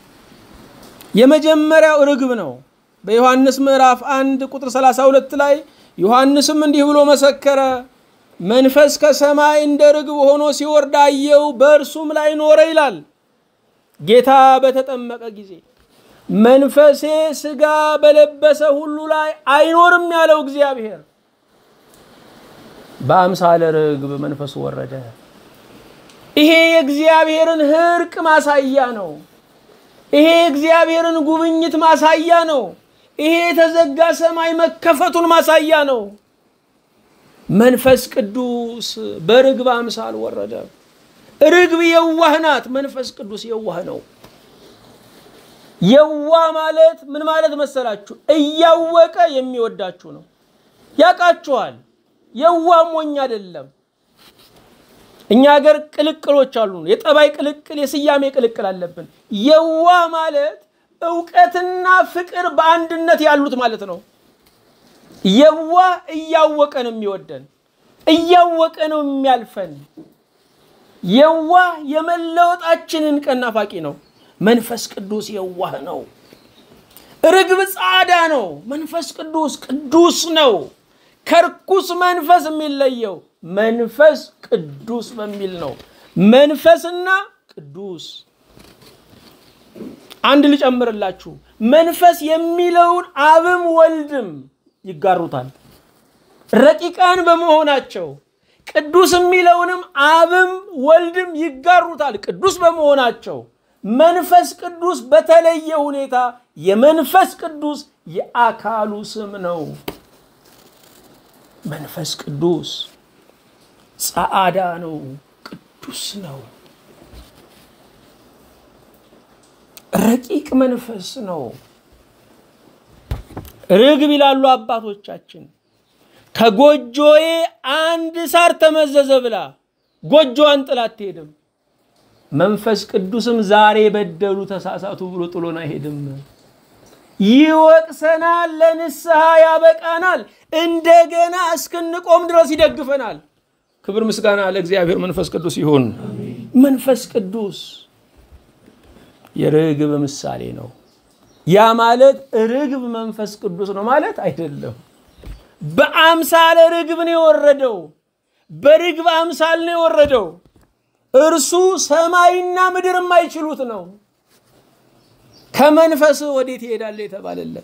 የመጀመሪያው ርግብ ነው። በዮሐንስ ምዕራፍ አንድ ቁጥር 32 ላይ ዮሐንስም እንዲህ ብሎ መሰከረ፣ መንፈስ ከሰማይ እንደ ርግብ ሆኖ ሲወርድ አየው፣ በእርሱም ላይ ኖረ ይላል። ጌታ በተጠመቀ ጊዜ መንፈሴ ስጋ በለበሰ ሁሉ ላይ አይኖርም ያለው እግዚአብሔር በአምሳለ ርግብ መንፈሱ ወረደ። ይሄ የእግዚአብሔርን ህርቅ ማሳያ ነው። ይሄ የእግዚአብሔርን ጉብኝት ማሳያ ነው። ይሄ የተዘጋ ሰማይ መከፈቱን ማሳያ ነው። መንፈስ ቅዱስ በርግብ አምሳል ወረደ። ርግብ የዋህ ናት። መንፈስ ቅዱስ የዋህ ነው። የዋህ ማለት ምን ማለት መሰላችሁ? እያወቀ የሚወዳችሁ ነው። ያውቃችኋል። የዋህ ሞኝ አይደለም። እኛ ሀገር ቅልቅሎች አሉ። የጠባይ ቅልቅል፣ የስያሜ ቅልቅል አለብን። የዋህ ማለት እውቀትና ፍቅር በአንድነት ያሉት ማለት ነው። የዋህ እያወቀ ነው የሚወደን፣ እያወቀ ነው የሚያልፈን። የዋህ የመለወጣችንን ቀን ናፋቂ ነው። መንፈስ ቅዱስ የዋህ ነው። ርግብ ጻዳ ነው። መንፈስ ቅዱስ ቅዱስ ነው። ከርኩስ መንፈስ የሚለየው መንፈስ ቅዱስ በሚል ነው። መንፈስና ቅዱስ አንድ ልጨምርላችሁ። መንፈስ የሚለውን አብም ወልድም ይጋሩታል ረቂቃን በመሆናቸው ቅዱስ የሚለውንም አብም ወልድም ይጋሩታል ቅዱስ በመሆናቸው መንፈስ ቅዱስ በተለየ ሁኔታ የመንፈስ ቅዱስ የአካሉ ስም ነው። መንፈስ ቅዱስ ጸዓዳ ነው፣ ቅዱስ ነው፣ ረቂቅ መንፈስ ነው። ርግብ ይላሉ አባቶቻችን ከጎጆዬ አንድ ሳር ተመዘዘ ብላ ጎጆዋን ጥላ አትሄድም። መንፈስ ቅዱስም ዛሬ በደሉ ተሳሳቱ ብሎ ጥሎን አይሄድም። ይወቅሰናል፣ ለንስሐ ያበቃናል፣ እንደገና እስክንቆም ድረስ ይደግፈናል። ክብር ምስጋና ለእግዚአብሔር መንፈስ ቅዱስ ይሁን። መንፈስ ቅዱስ የርግብ ምሳሌ ነው። ያ ማለት ርግብ መንፈስ ቅዱስ ነው ማለት አይደለም። በአምሳለ ርግብ ነው የወረደው። በርግብ አምሳል ነው የወረደው። እርሱ ሰማይና ምድር የማይችሉት ነው። ከመንፈስ ወዴት ይሄዳል የተባለለት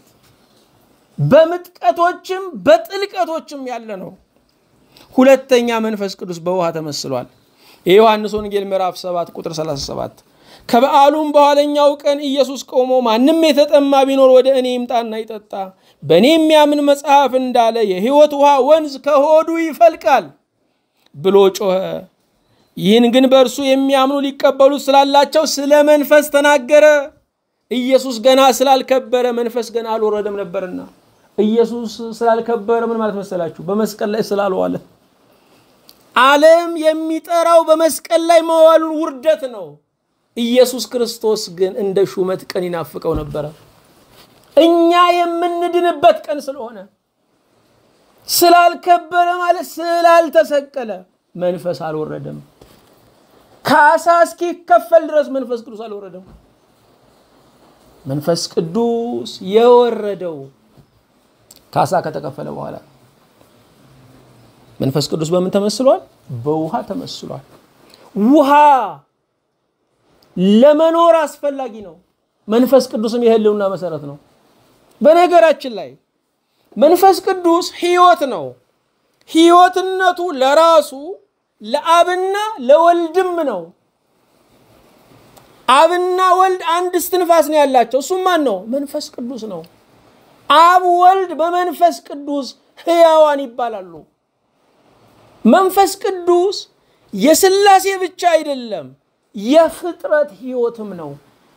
በምጥቀቶችም በጥልቀቶችም ያለ ነው። ሁለተኛ መንፈስ ቅዱስ በውሃ ተመስሏል። የዮሐንስ ወንጌል ምዕራፍ 7 ቁጥር 37 ከበዓሉም በኋለኛው ቀን ኢየሱስ ቆሞ ማንም የተጠማ ቢኖር ወደ እኔ ይምጣና ይጠጣ፣ በእኔ የሚያምን መጽሐፍ እንዳለ የሕይወት ውሃ ወንዝ ከሆዱ ይፈልቃል ብሎ ጮኸ። ይህን ግን በእርሱ የሚያምኑ ሊቀበሉት ስላላቸው ስለ መንፈስ ተናገረ። ኢየሱስ ገና ስላልከበረ መንፈስ ገና አልወረደም ነበርና። ኢየሱስ ስላልከበረ ምን ማለት መሰላችሁ? በመስቀል ላይ ስላልዋለ። ዓለም የሚጠራው በመስቀል ላይ መዋሉን ውርደት ነው። ኢየሱስ ክርስቶስ ግን እንደ ሹመት ቀን ይናፍቀው ነበረ። እኛ የምንድንበት ቀን ስለሆነ ስላልከበረ ማለት ስላልተሰቀለ መንፈስ አልወረደም። ካሳ እስኪከፈል ድረስ መንፈስ ቅዱስ አልወረደም። መንፈስ ቅዱስ የወረደው ካሳ ከተከፈለ በኋላ መንፈስ ቅዱስ በምን ተመስሏል? በውሃ ተመስሏል። ውሃ ለመኖር አስፈላጊ ነው። መንፈስ ቅዱስም የህልውና መሰረት ነው። በነገራችን ላይ መንፈስ ቅዱስ ህይወት ነው። ህይወትነቱ ለራሱ ለአብና ለወልድም ነው። አብና ወልድ አንድ እስትንፋስ ነው ያላቸው። እሱም ማን ነው? መንፈስ ቅዱስ ነው። አብ ወልድ በመንፈስ ቅዱስ ሕያዋን ይባላሉ። መንፈስ ቅዱስ የሥላሴ ብቻ አይደለም፣ የፍጥረት ሕይወትም ነው።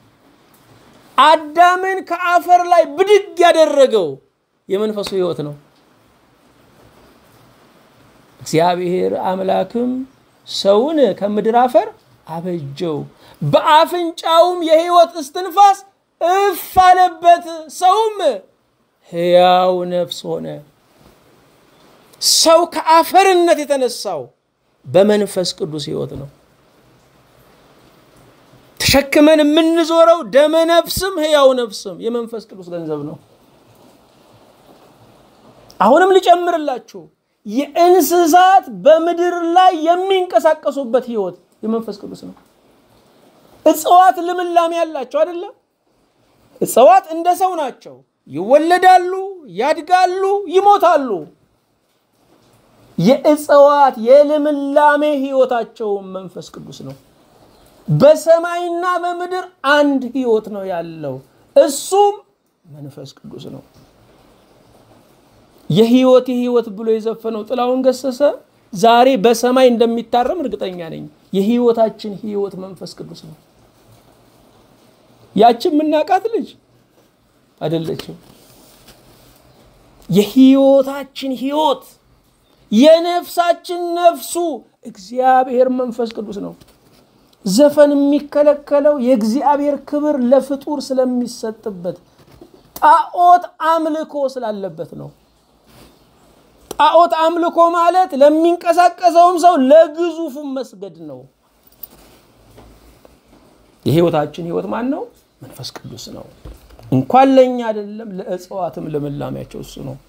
አዳምን ከአፈር ላይ ብድግ ያደረገው የመንፈሱ ሕይወት ነው። እግዚአብሔር አምላክም ሰውን ከምድር አፈር አበጀው፣ በአፍንጫውም የሕይወት እስትንፋስ እፍ አለበት፣ ሰውም ሕያው ነፍስ ሆነ። ሰው ከአፈርነት የተነሳው በመንፈስ ቅዱስ ሕይወት ነው። ተሸክመን የምንዞረው ደመ ነፍስም ሕያው ነፍስም የመንፈስ ቅዱስ ገንዘብ ነው። አሁንም ልጨምርላችሁ፣ የእንስሳት በምድር ላይ የሚንቀሳቀሱበት ሕይወት የመንፈስ ቅዱስ ነው። እጽዋት ልምላሜ ያላቸው አይደለም። እጽዋት እንደ ሰው ናቸው። ይወለዳሉ፣ ያድጋሉ፣ ይሞታሉ። የእጽዋት የልምላሜ ሕይወታቸውን መንፈስ ቅዱስ ነው። በሰማይና በምድር አንድ ሕይወት ነው ያለው፣ እሱም መንፈስ ቅዱስ ነው። የሕይወት የሕይወት ብሎ የዘፈነው ጥላሁን ገሰሰ ዛሬ በሰማይ እንደሚታረም እርግጠኛ ነኝ። የሕይወታችን ሕይወት መንፈስ ቅዱስ ነው። ያችን የምናውቃት ልጅ አይደለችም። የሕይወታችን ሕይወት የነፍሳችን ነፍሱ እግዚአብሔር መንፈስ ቅዱስ ነው። ዘፈን የሚከለከለው የእግዚአብሔር ክብር ለፍጡር ስለሚሰጥበት ጣዖት አምልኮ ስላለበት ነው። ጣዖት አምልኮ ማለት ለሚንቀሳቀሰውም ሰው ለግዙፉም መስገድ ነው። የሕይወታችን ሕይወት ማን ነው? መንፈስ ቅዱስ ነው። እንኳን ለእኛ አይደለም ለእጽዋትም ልምላሜያቸው እሱ ነው።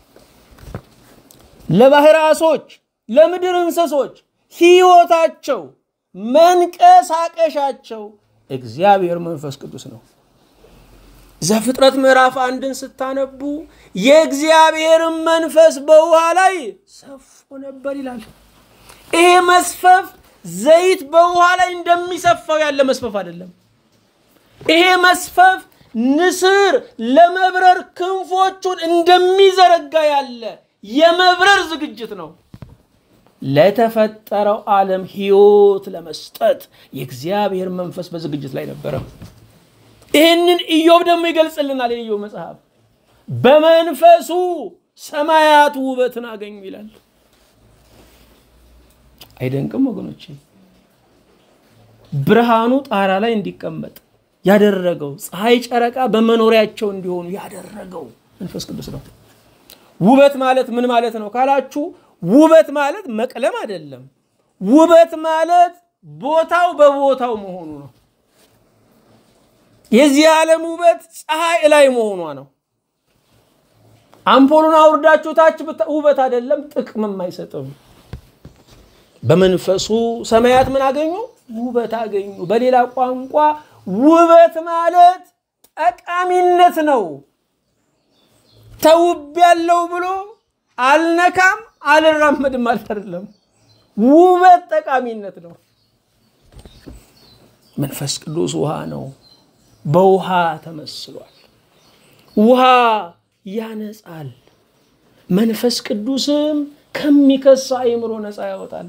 ለባህር ዓሦች፣ ለምድር እንስሶች ሕይወታቸው መንቀሳቀሻቸው እግዚአብሔር መንፈስ ቅዱስ ነው። ዘፍጥረት ምዕራፍ አንድን ስታነቡ የእግዚአብሔርን መንፈስ በውሃ ላይ ሰፎ ነበር ይላል። ይሄ መስፈፍ ዘይት በውሃ ላይ እንደሚሰፋው ያለ መስፈፍ አይደለም። ይሄ መስፈፍ ንስር ለመብረር ክንፎቹን እንደሚዘረጋ ያለ የመብረር ዝግጅት ነው። ለተፈጠረው ዓለም ሕይወት ለመስጠት የእግዚአብሔር መንፈስ በዝግጅት ላይ ነበረ። ይህንን ኢዮብ ደግሞ ይገልጽልናል። የኢዮብ መጽሐፍ በመንፈሱ ሰማያት ውበትን አገኙ ይላል። አይደንቅም ወገኖቼ? ብርሃኑ ጣራ ላይ እንዲቀመጥ ያደረገው ፀሐይ፣ ጨረቃ በመኖሪያቸው እንዲሆኑ ያደረገው መንፈስ ቅዱስ ነው። ውበት ማለት ምን ማለት ነው ካላችሁ፣ ውበት ማለት መቅለም አይደለም። ውበት ማለት ቦታው በቦታው መሆኑ ነው። የዚህ ዓለም ውበት ፀሐይ ላይ መሆኗ ነው። አምፖሉን አውርዳችሁ ታች ውበት አይደለም፣ ጥቅምም አይሰጥም። በመንፈሱ ሰማያት ምን አገኙ? ውበት አገኙ። በሌላ ቋንቋ ውበት ማለት ጠቃሚነት ነው። ተውብ ያለው ብሎ አልነካም አልራመድም ማለት አይደለም። ውበት ጠቃሚነት ነው። መንፈስ ቅዱስ ውሃ ነው። በውሃ ተመስሏል። ውሃ ያነጻል። መንፈስ ቅዱስም ከሚከሳ አእምሮ ነፃ ያወጣል።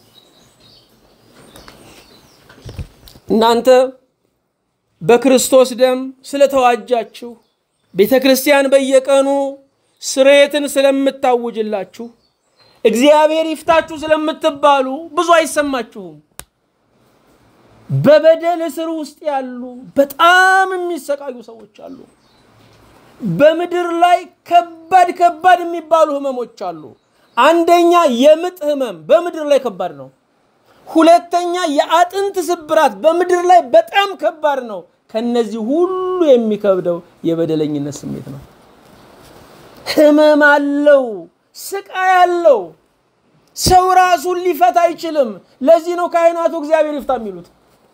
እናንተ በክርስቶስ ደም ስለተዋጃችሁ ቤተ ክርስቲያን በየቀኑ ስርየትን ስለምታውጅላችሁ እግዚአብሔር ይፍታችሁ ስለምትባሉ ብዙ አይሰማችሁም። በበደል እስር ውስጥ ያሉ በጣም የሚሰቃዩ ሰዎች አሉ። በምድር ላይ ከባድ ከባድ የሚባሉ ህመሞች አሉ። አንደኛ የምጥ ህመም በምድር ላይ ከባድ ነው። ሁለተኛ የአጥንት ስብራት በምድር ላይ በጣም ከባድ ነው። ከነዚህ ሁሉ የሚከብደው የበደለኝነት ስሜት ነው። ህመም አለው፣ ስቃይ አለው። ሰው ራሱን ሊፈታ አይችልም። ለዚህ ነው ካህናቱ እግዚአብሔር ይፍታ የሚሉት።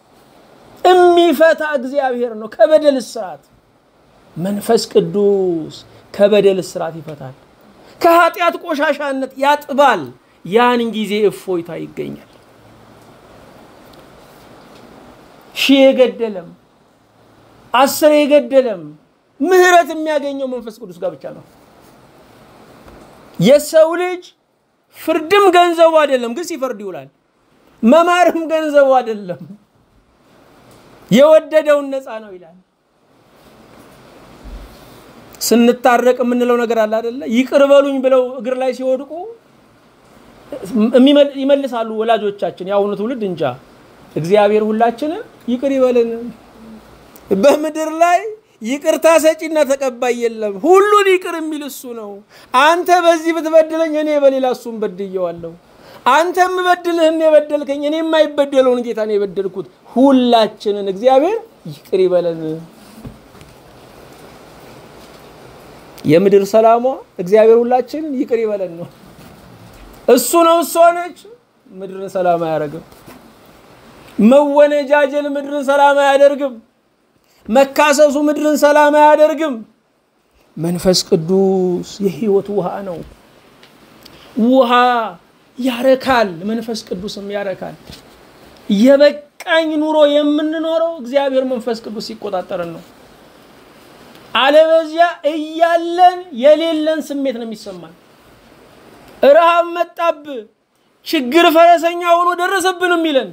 የሚፈታ እግዚአብሔር ነው ከበደል እስራት። መንፈስ ቅዱስ ከበደል እስራት ይፈታል፣ ከኃጢአት ቆሻሻነት ያጥባል። ያን ጊዜ እፎይታ ይገኛል። ሺህ የገደለም አስር የገደለም ምህረት የሚያገኘው መንፈስ ቅዱስ ጋር ብቻ ነው። የሰው ልጅ ፍርድም ገንዘቡ አይደለም፣ ግን ሲፈርድ ይውላል። መማርም ገንዘቡ አይደለም፣ የወደደውን ነፃ ነው ይላል። ስንታረቅ የምንለው ነገር አለ አደለ? ይቅር በሉኝ ብለው እግር ላይ ሲወድቁ ይመልሳሉ ወላጆቻችን። የአሁኑ ትውልድ እንጃ። እግዚአብሔር ሁላችንም ይቅር ይበልን። በምድር ላይ ይቅርታ ሰጪና ተቀባይ የለም። ሁሉን ይቅር የሚል እሱ ነው። አንተ በዚህ ብትበድለኝ እኔ በሌላ እሱን በድየዋለሁ። አንተ የምበድልህን የበደልከኝ እኔ የማይበደለውን ጌታ ነው የበደልኩት። ሁላችንን እግዚአብሔር ይቅር ይበለን። የምድር ሰላሟ እግዚአብሔር ሁላችንን ይቅር ይበለን ነው። እሱ ነው እሷ ነች። ምድርን ሰላም አያደርግም። መወነጃጀል ምድርን ሰላም አያደርግም። መካሰሱ ምድርን ሰላም አያደርግም። መንፈስ ቅዱስ የህይወት ውሃ ነው። ውሃ ያረካል፣ መንፈስ ቅዱስም ያረካል። የበቃኝ ኑሮ የምንኖረው እግዚአብሔር መንፈስ ቅዱስ ሲቆጣጠረን ነው። አለበዚያ እያለን የሌለን ስሜት ነው የሚሰማን። ረሃብ መጣብ፣ ችግር ፈረሰኛ ሆኖ ደረሰብን የሚለን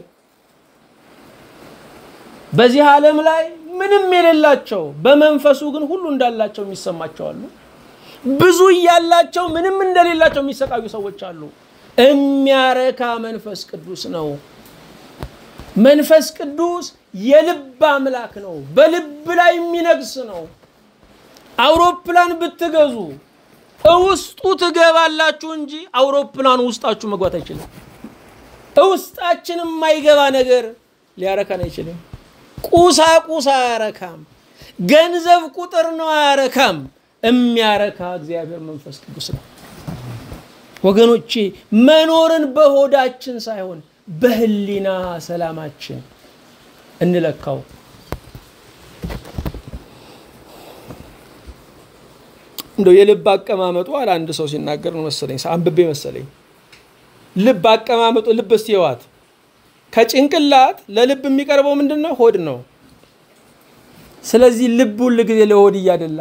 በዚህ ዓለም ላይ ምንም የሌላቸው በመንፈሱ ግን ሁሉ እንዳላቸው የሚሰማቸው አሉ። ብዙ እያላቸው ምንም እንደሌላቸው የሚሰቃዩ ሰዎች አሉ። የሚያረካ መንፈስ ቅዱስ ነው። መንፈስ ቅዱስ የልብ አምላክ ነው። በልብ ላይ የሚነግስ ነው። አውሮፕላን ብትገዙ ውስጡ ትገባላችሁ እንጂ አውሮፕላኑ ውስጣችሁ መግባት አይችልም። ውስጣችን የማይገባ ነገር ሊያረካን አይችልም። ቁሳቁስ አያረካም። ገንዘብ ቁጥር ነው አያረካም። የሚያረካ እግዚአብሔር መንፈስ ቅዱስ ነው። ወገኖቼ መኖርን በሆዳችን ሳይሆን በህሊና ሰላማችን እንለካው። እንደው የልብ አቀማመጡ አለ አንድ ሰው ሲናገር ነው መሰለኝ፣ አንብቤ መሰለኝ። ልብ አቀማመጡ ልብ እስቲ ህዋት ከጭንቅላት ለልብ የሚቀርበው ምንድን ነው? ሆድ ነው። ስለዚህ ልብ ሁል ጊዜ ለሆድ እያደላ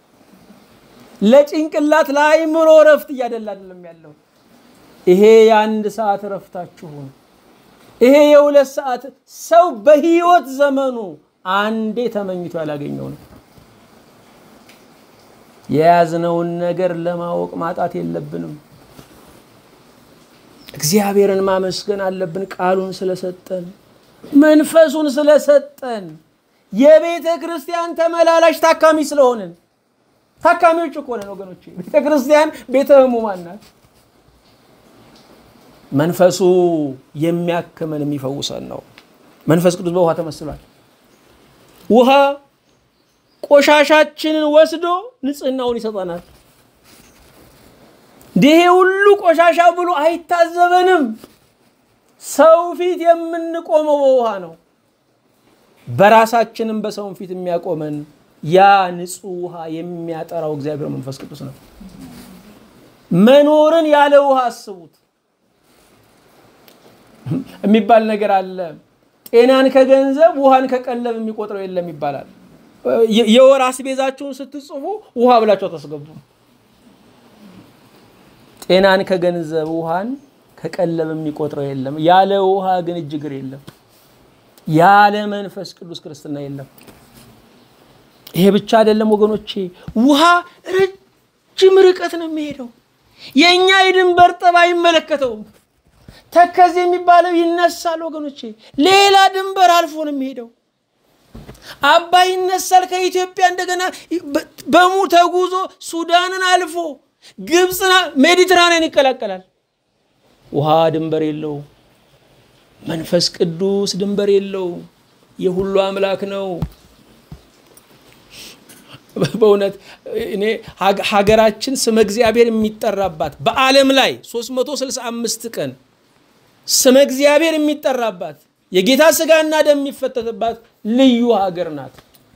ለጭንቅላት ለአይምሮ እረፍት እያደላ አይደለም ያለው። ይሄ የአንድ ሰዓት እረፍታችሁ ነው። ይሄ የሁለት ሰዓት ሰው በህይወት ዘመኑ አንዴ ተመኝቶ ያላገኘው ነው። የያዝነውን ነገር ለማወቅ ማጣት የለብንም። እግዚአብሔርን ማመስገን አለብን። ቃሉን ስለሰጠን፣ መንፈሱን ስለሰጠን፣ የቤተ ክርስቲያን ተመላላሽ ታካሚ ስለሆንን ታካሚዎች እኮ ነን ወገኖቼ። ቤተ ክርስቲያን ቤተ ሕሙማን ናት። መንፈሱ የሚያክመን የሚፈውሰን ነው። መንፈስ ቅዱስ በውሃ ተመስሏል። ውሃ ቆሻሻችንን ወስዶ ንጽህናውን ይሰጠናል። ይሄ ሁሉ ቆሻሻ ብሎ አይታዘበንም። ሰው ፊት የምንቆመው በውሃ ነው። በራሳችንም በሰውን ፊት የሚያቆመን ያ ንጹህ ውሃ የሚያጠራው እግዚአብሔር መንፈስ ቅዱስ ነው። መኖርን ያለ ውሃ አስቡት የሚባል ነገር አለ። ጤናን ከገንዘብ ውሃን ከቀለብ የሚቆጥረው የለም ይባላል። የወር አስቤዛችሁን ስትጽፉ ውሃ ብላችሁ ታስገቡ። ጤናን ከገንዘብ ውሃን ከቀለብ የሚቆጥረው የለም። ያለ ውሃ ግን እጅግር የለም። ያለ መንፈስ ቅዱስ ክርስትና የለም። ይሄ ብቻ አይደለም ወገኖቼ፣ ውሃ ረጅም ርቀት ነው የሚሄደው። የእኛ የድንበር ጠብ አይመለከተውም። ተከዜ የሚባለው ይነሳል ወገኖቼ፣ ሌላ ድንበር አልፎ ነው የሚሄደው። አባይ ይነሳል ከኢትዮጵያ እንደገና በሙ ተጉዞ ሱዳንን አልፎ ግብፅና ሜዲትራንያን ይቀላቀላል። ውሃ ድንበር የለው። መንፈስ ቅዱስ ድንበር የለው። የሁሉ አምላክ ነው። በእውነት እኔ ሀገራችን ስመ እግዚአብሔር የሚጠራባት በዓለም ላይ 365 ቀን ስመ እግዚአብሔር የሚጠራባት የጌታ ስጋና ደም የሚፈተትባት ልዩ ሀገር ናት።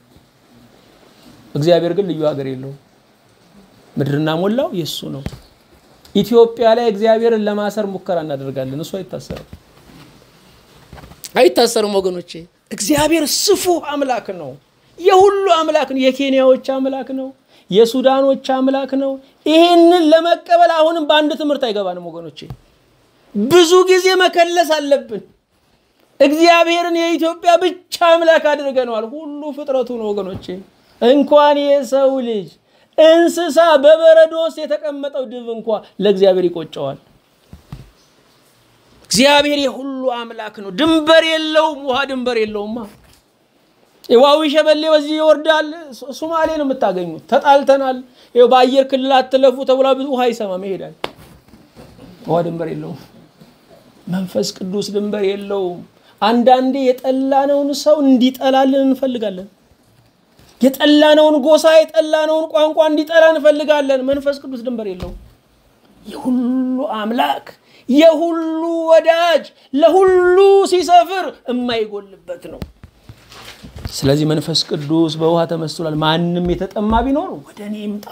እግዚአብሔር ግን ልዩ ሀገር የለውም። ምድርና ሞላው የእሱ ነው። ኢትዮጵያ ላይ እግዚአብሔርን ለማሰር ሙከራ እናደርጋለን። እሱ አይታሰርም፣ አይታሰርም ወገኖቼ። እግዚአብሔር ስፉህ አምላክ ነው። የሁሉ አምላክ ነው። የኬንያዎች አምላክ ነው። የሱዳኖች አምላክ ነው። ይህንን ለመቀበል አሁንም በአንድ ትምህርት አይገባንም ወገኖቼ። ብዙ ጊዜ መከለስ አለብን። እግዚአብሔርን የኢትዮጵያ ብቻ አምላክ አድርገነዋል። ሁሉ ፍጥረቱ ነው ወገኖቼ። እንኳን የሰው ልጅ እንስሳ በበረዶ ውስጥ የተቀመጠው ድብ እንኳ ለእግዚአብሔር ይቆጨዋል። እግዚአብሔር የሁሉ አምላክ ነው። ድንበር የለውም። ውሃ ድንበር የለውማ። ዋዊ ሸበሌ በዚህ ይወርዳል። ሶማሌ ነው የምታገኙት። ተጣልተናል፣ ይኸው በአየር ክልል አትለፉ ተብላ ብዙ ውሃ ይሰማም ይሄዳል። ውሃ ድንበር የለውም። መንፈስ ቅዱስ ድንበር የለውም። አንዳንዴ የጠላነውን ሰው እንዲጠላልን እንፈልጋለን። የጠላነውን ጎሳ፣ የጠላነውን ቋንቋ እንዲጠላ እንፈልጋለን። መንፈስ ቅዱስ ድንበር የለውም። የሁሉ አምላክ የሁሉ ወዳጅ ለሁሉ ሲሰፍር የማይጎልበት ነው። ስለዚህ መንፈስ ቅዱስ በውሃ ተመስሏል። ማንም የተጠማ ቢኖር ወደ እኔ ይምጣ።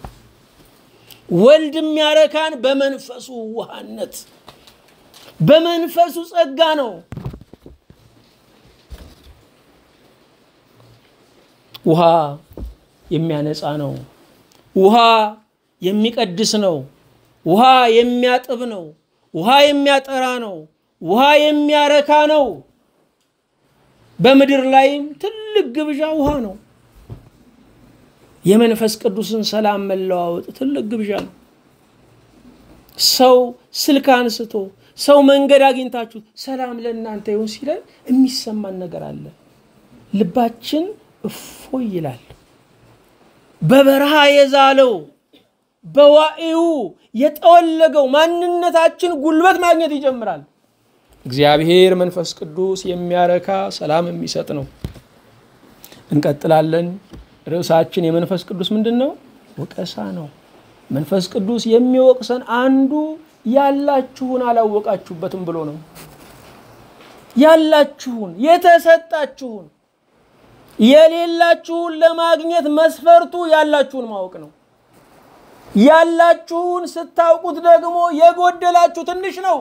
ወልድ የሚያረካን በመንፈሱ ውሃነት በመንፈሱ ጸጋ ነው። ውሃ የሚያነጻ ነው። ውሃ የሚቀድስ ነው። ውሃ የሚያጥብ ነው። ውሃ የሚያጠራ ነው። ውሃ የሚያረካ ነው። በምድር ላይም ትልቅ ግብዣ ውሃ ነው። የመንፈስ ቅዱስን ሰላም መለዋወጥ ትልቅ ግብዣ ነው። ሰው ስልክ አንስቶ ሰው መንገድ አግኝታችሁ ሰላም ለእናንተ ይሁን ሲለን የሚሰማን ነገር አለ። ልባችን እፎይ ይላል። በበረሃ የዛለው በዋዕዩ የጠወለገው ማንነታችን ጉልበት ማግኘት ይጀምራል። እግዚአብሔር መንፈስ ቅዱስ የሚያረካ ሰላም የሚሰጥ ነው። እንቀጥላለን። ርዕሳችን የመንፈስ ቅዱስ ምንድን ነው? ወቀሳ ነው። መንፈስ ቅዱስ የሚወቅሰን አንዱ ያላችሁን አላወቃችሁበትም ብሎ ነው። ያላችሁን የተሰጣችሁን የሌላችሁን ለማግኘት መስፈርቱ ያላችሁን ማወቅ ነው። ያላችሁን ስታውቁት ደግሞ የጎደላችሁ ትንሽ ነው።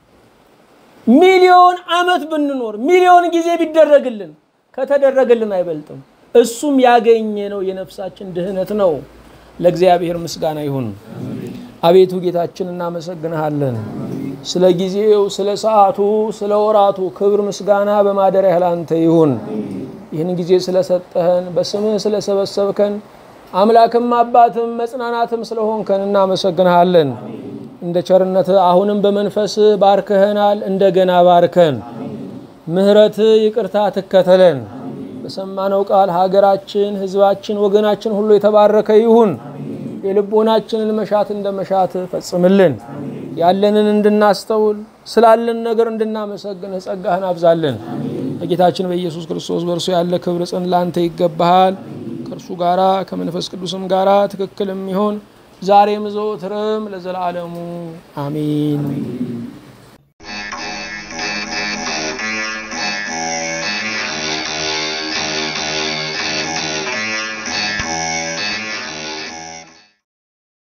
ሚሊዮን ዓመት ብንኖር ሚሊዮን ጊዜ ቢደረግልን ከተደረገልን አይበልጥም። እሱም ያገኘ ነው የነፍሳችን ድህነት ነው። ለእግዚአብሔር ምስጋና ይሁን። አቤቱ ጌታችን እናመሰግንሃለን። ስለ ጊዜው፣ ስለ ሰዓቱ፣ ስለ ወራቱ ክብር ምስጋና በማደሪያህ ላንተ ይሁን። ይህን ጊዜ ስለሰጠህን በስምህ ስለሰበሰብከን አምላክም አባትም መጽናናትም ስለሆንከን እናመሰግንሃለን። እንደ ቸርነትህ አሁንም በመንፈስህ ባርከኸናል። እንደገና ባርከን። ምሕረትህ ይቅርታ ትከተለን። በሰማነው ቃል ሀገራችን፣ ሕዝባችን፣ ወገናችን ሁሉ የተባረከ ይሁን። የልቦናችንን መሻት እንደ መሻት ፈጽምልን። ያለንን እንድናስተውል ስላለን ነገር እንድናመሰግንህ ጸጋህን አብዛልን። በጌታችን በኢየሱስ ክርስቶስ በእርሱ ያለ ክብር ጽን ላንተ ይገባሃል። ከእርሱ ጋራ ከመንፈስ ቅዱስም ጋራ ትክክል የሚሆን ዛሬም ዘወትርም ለዘላለሙ አሜን።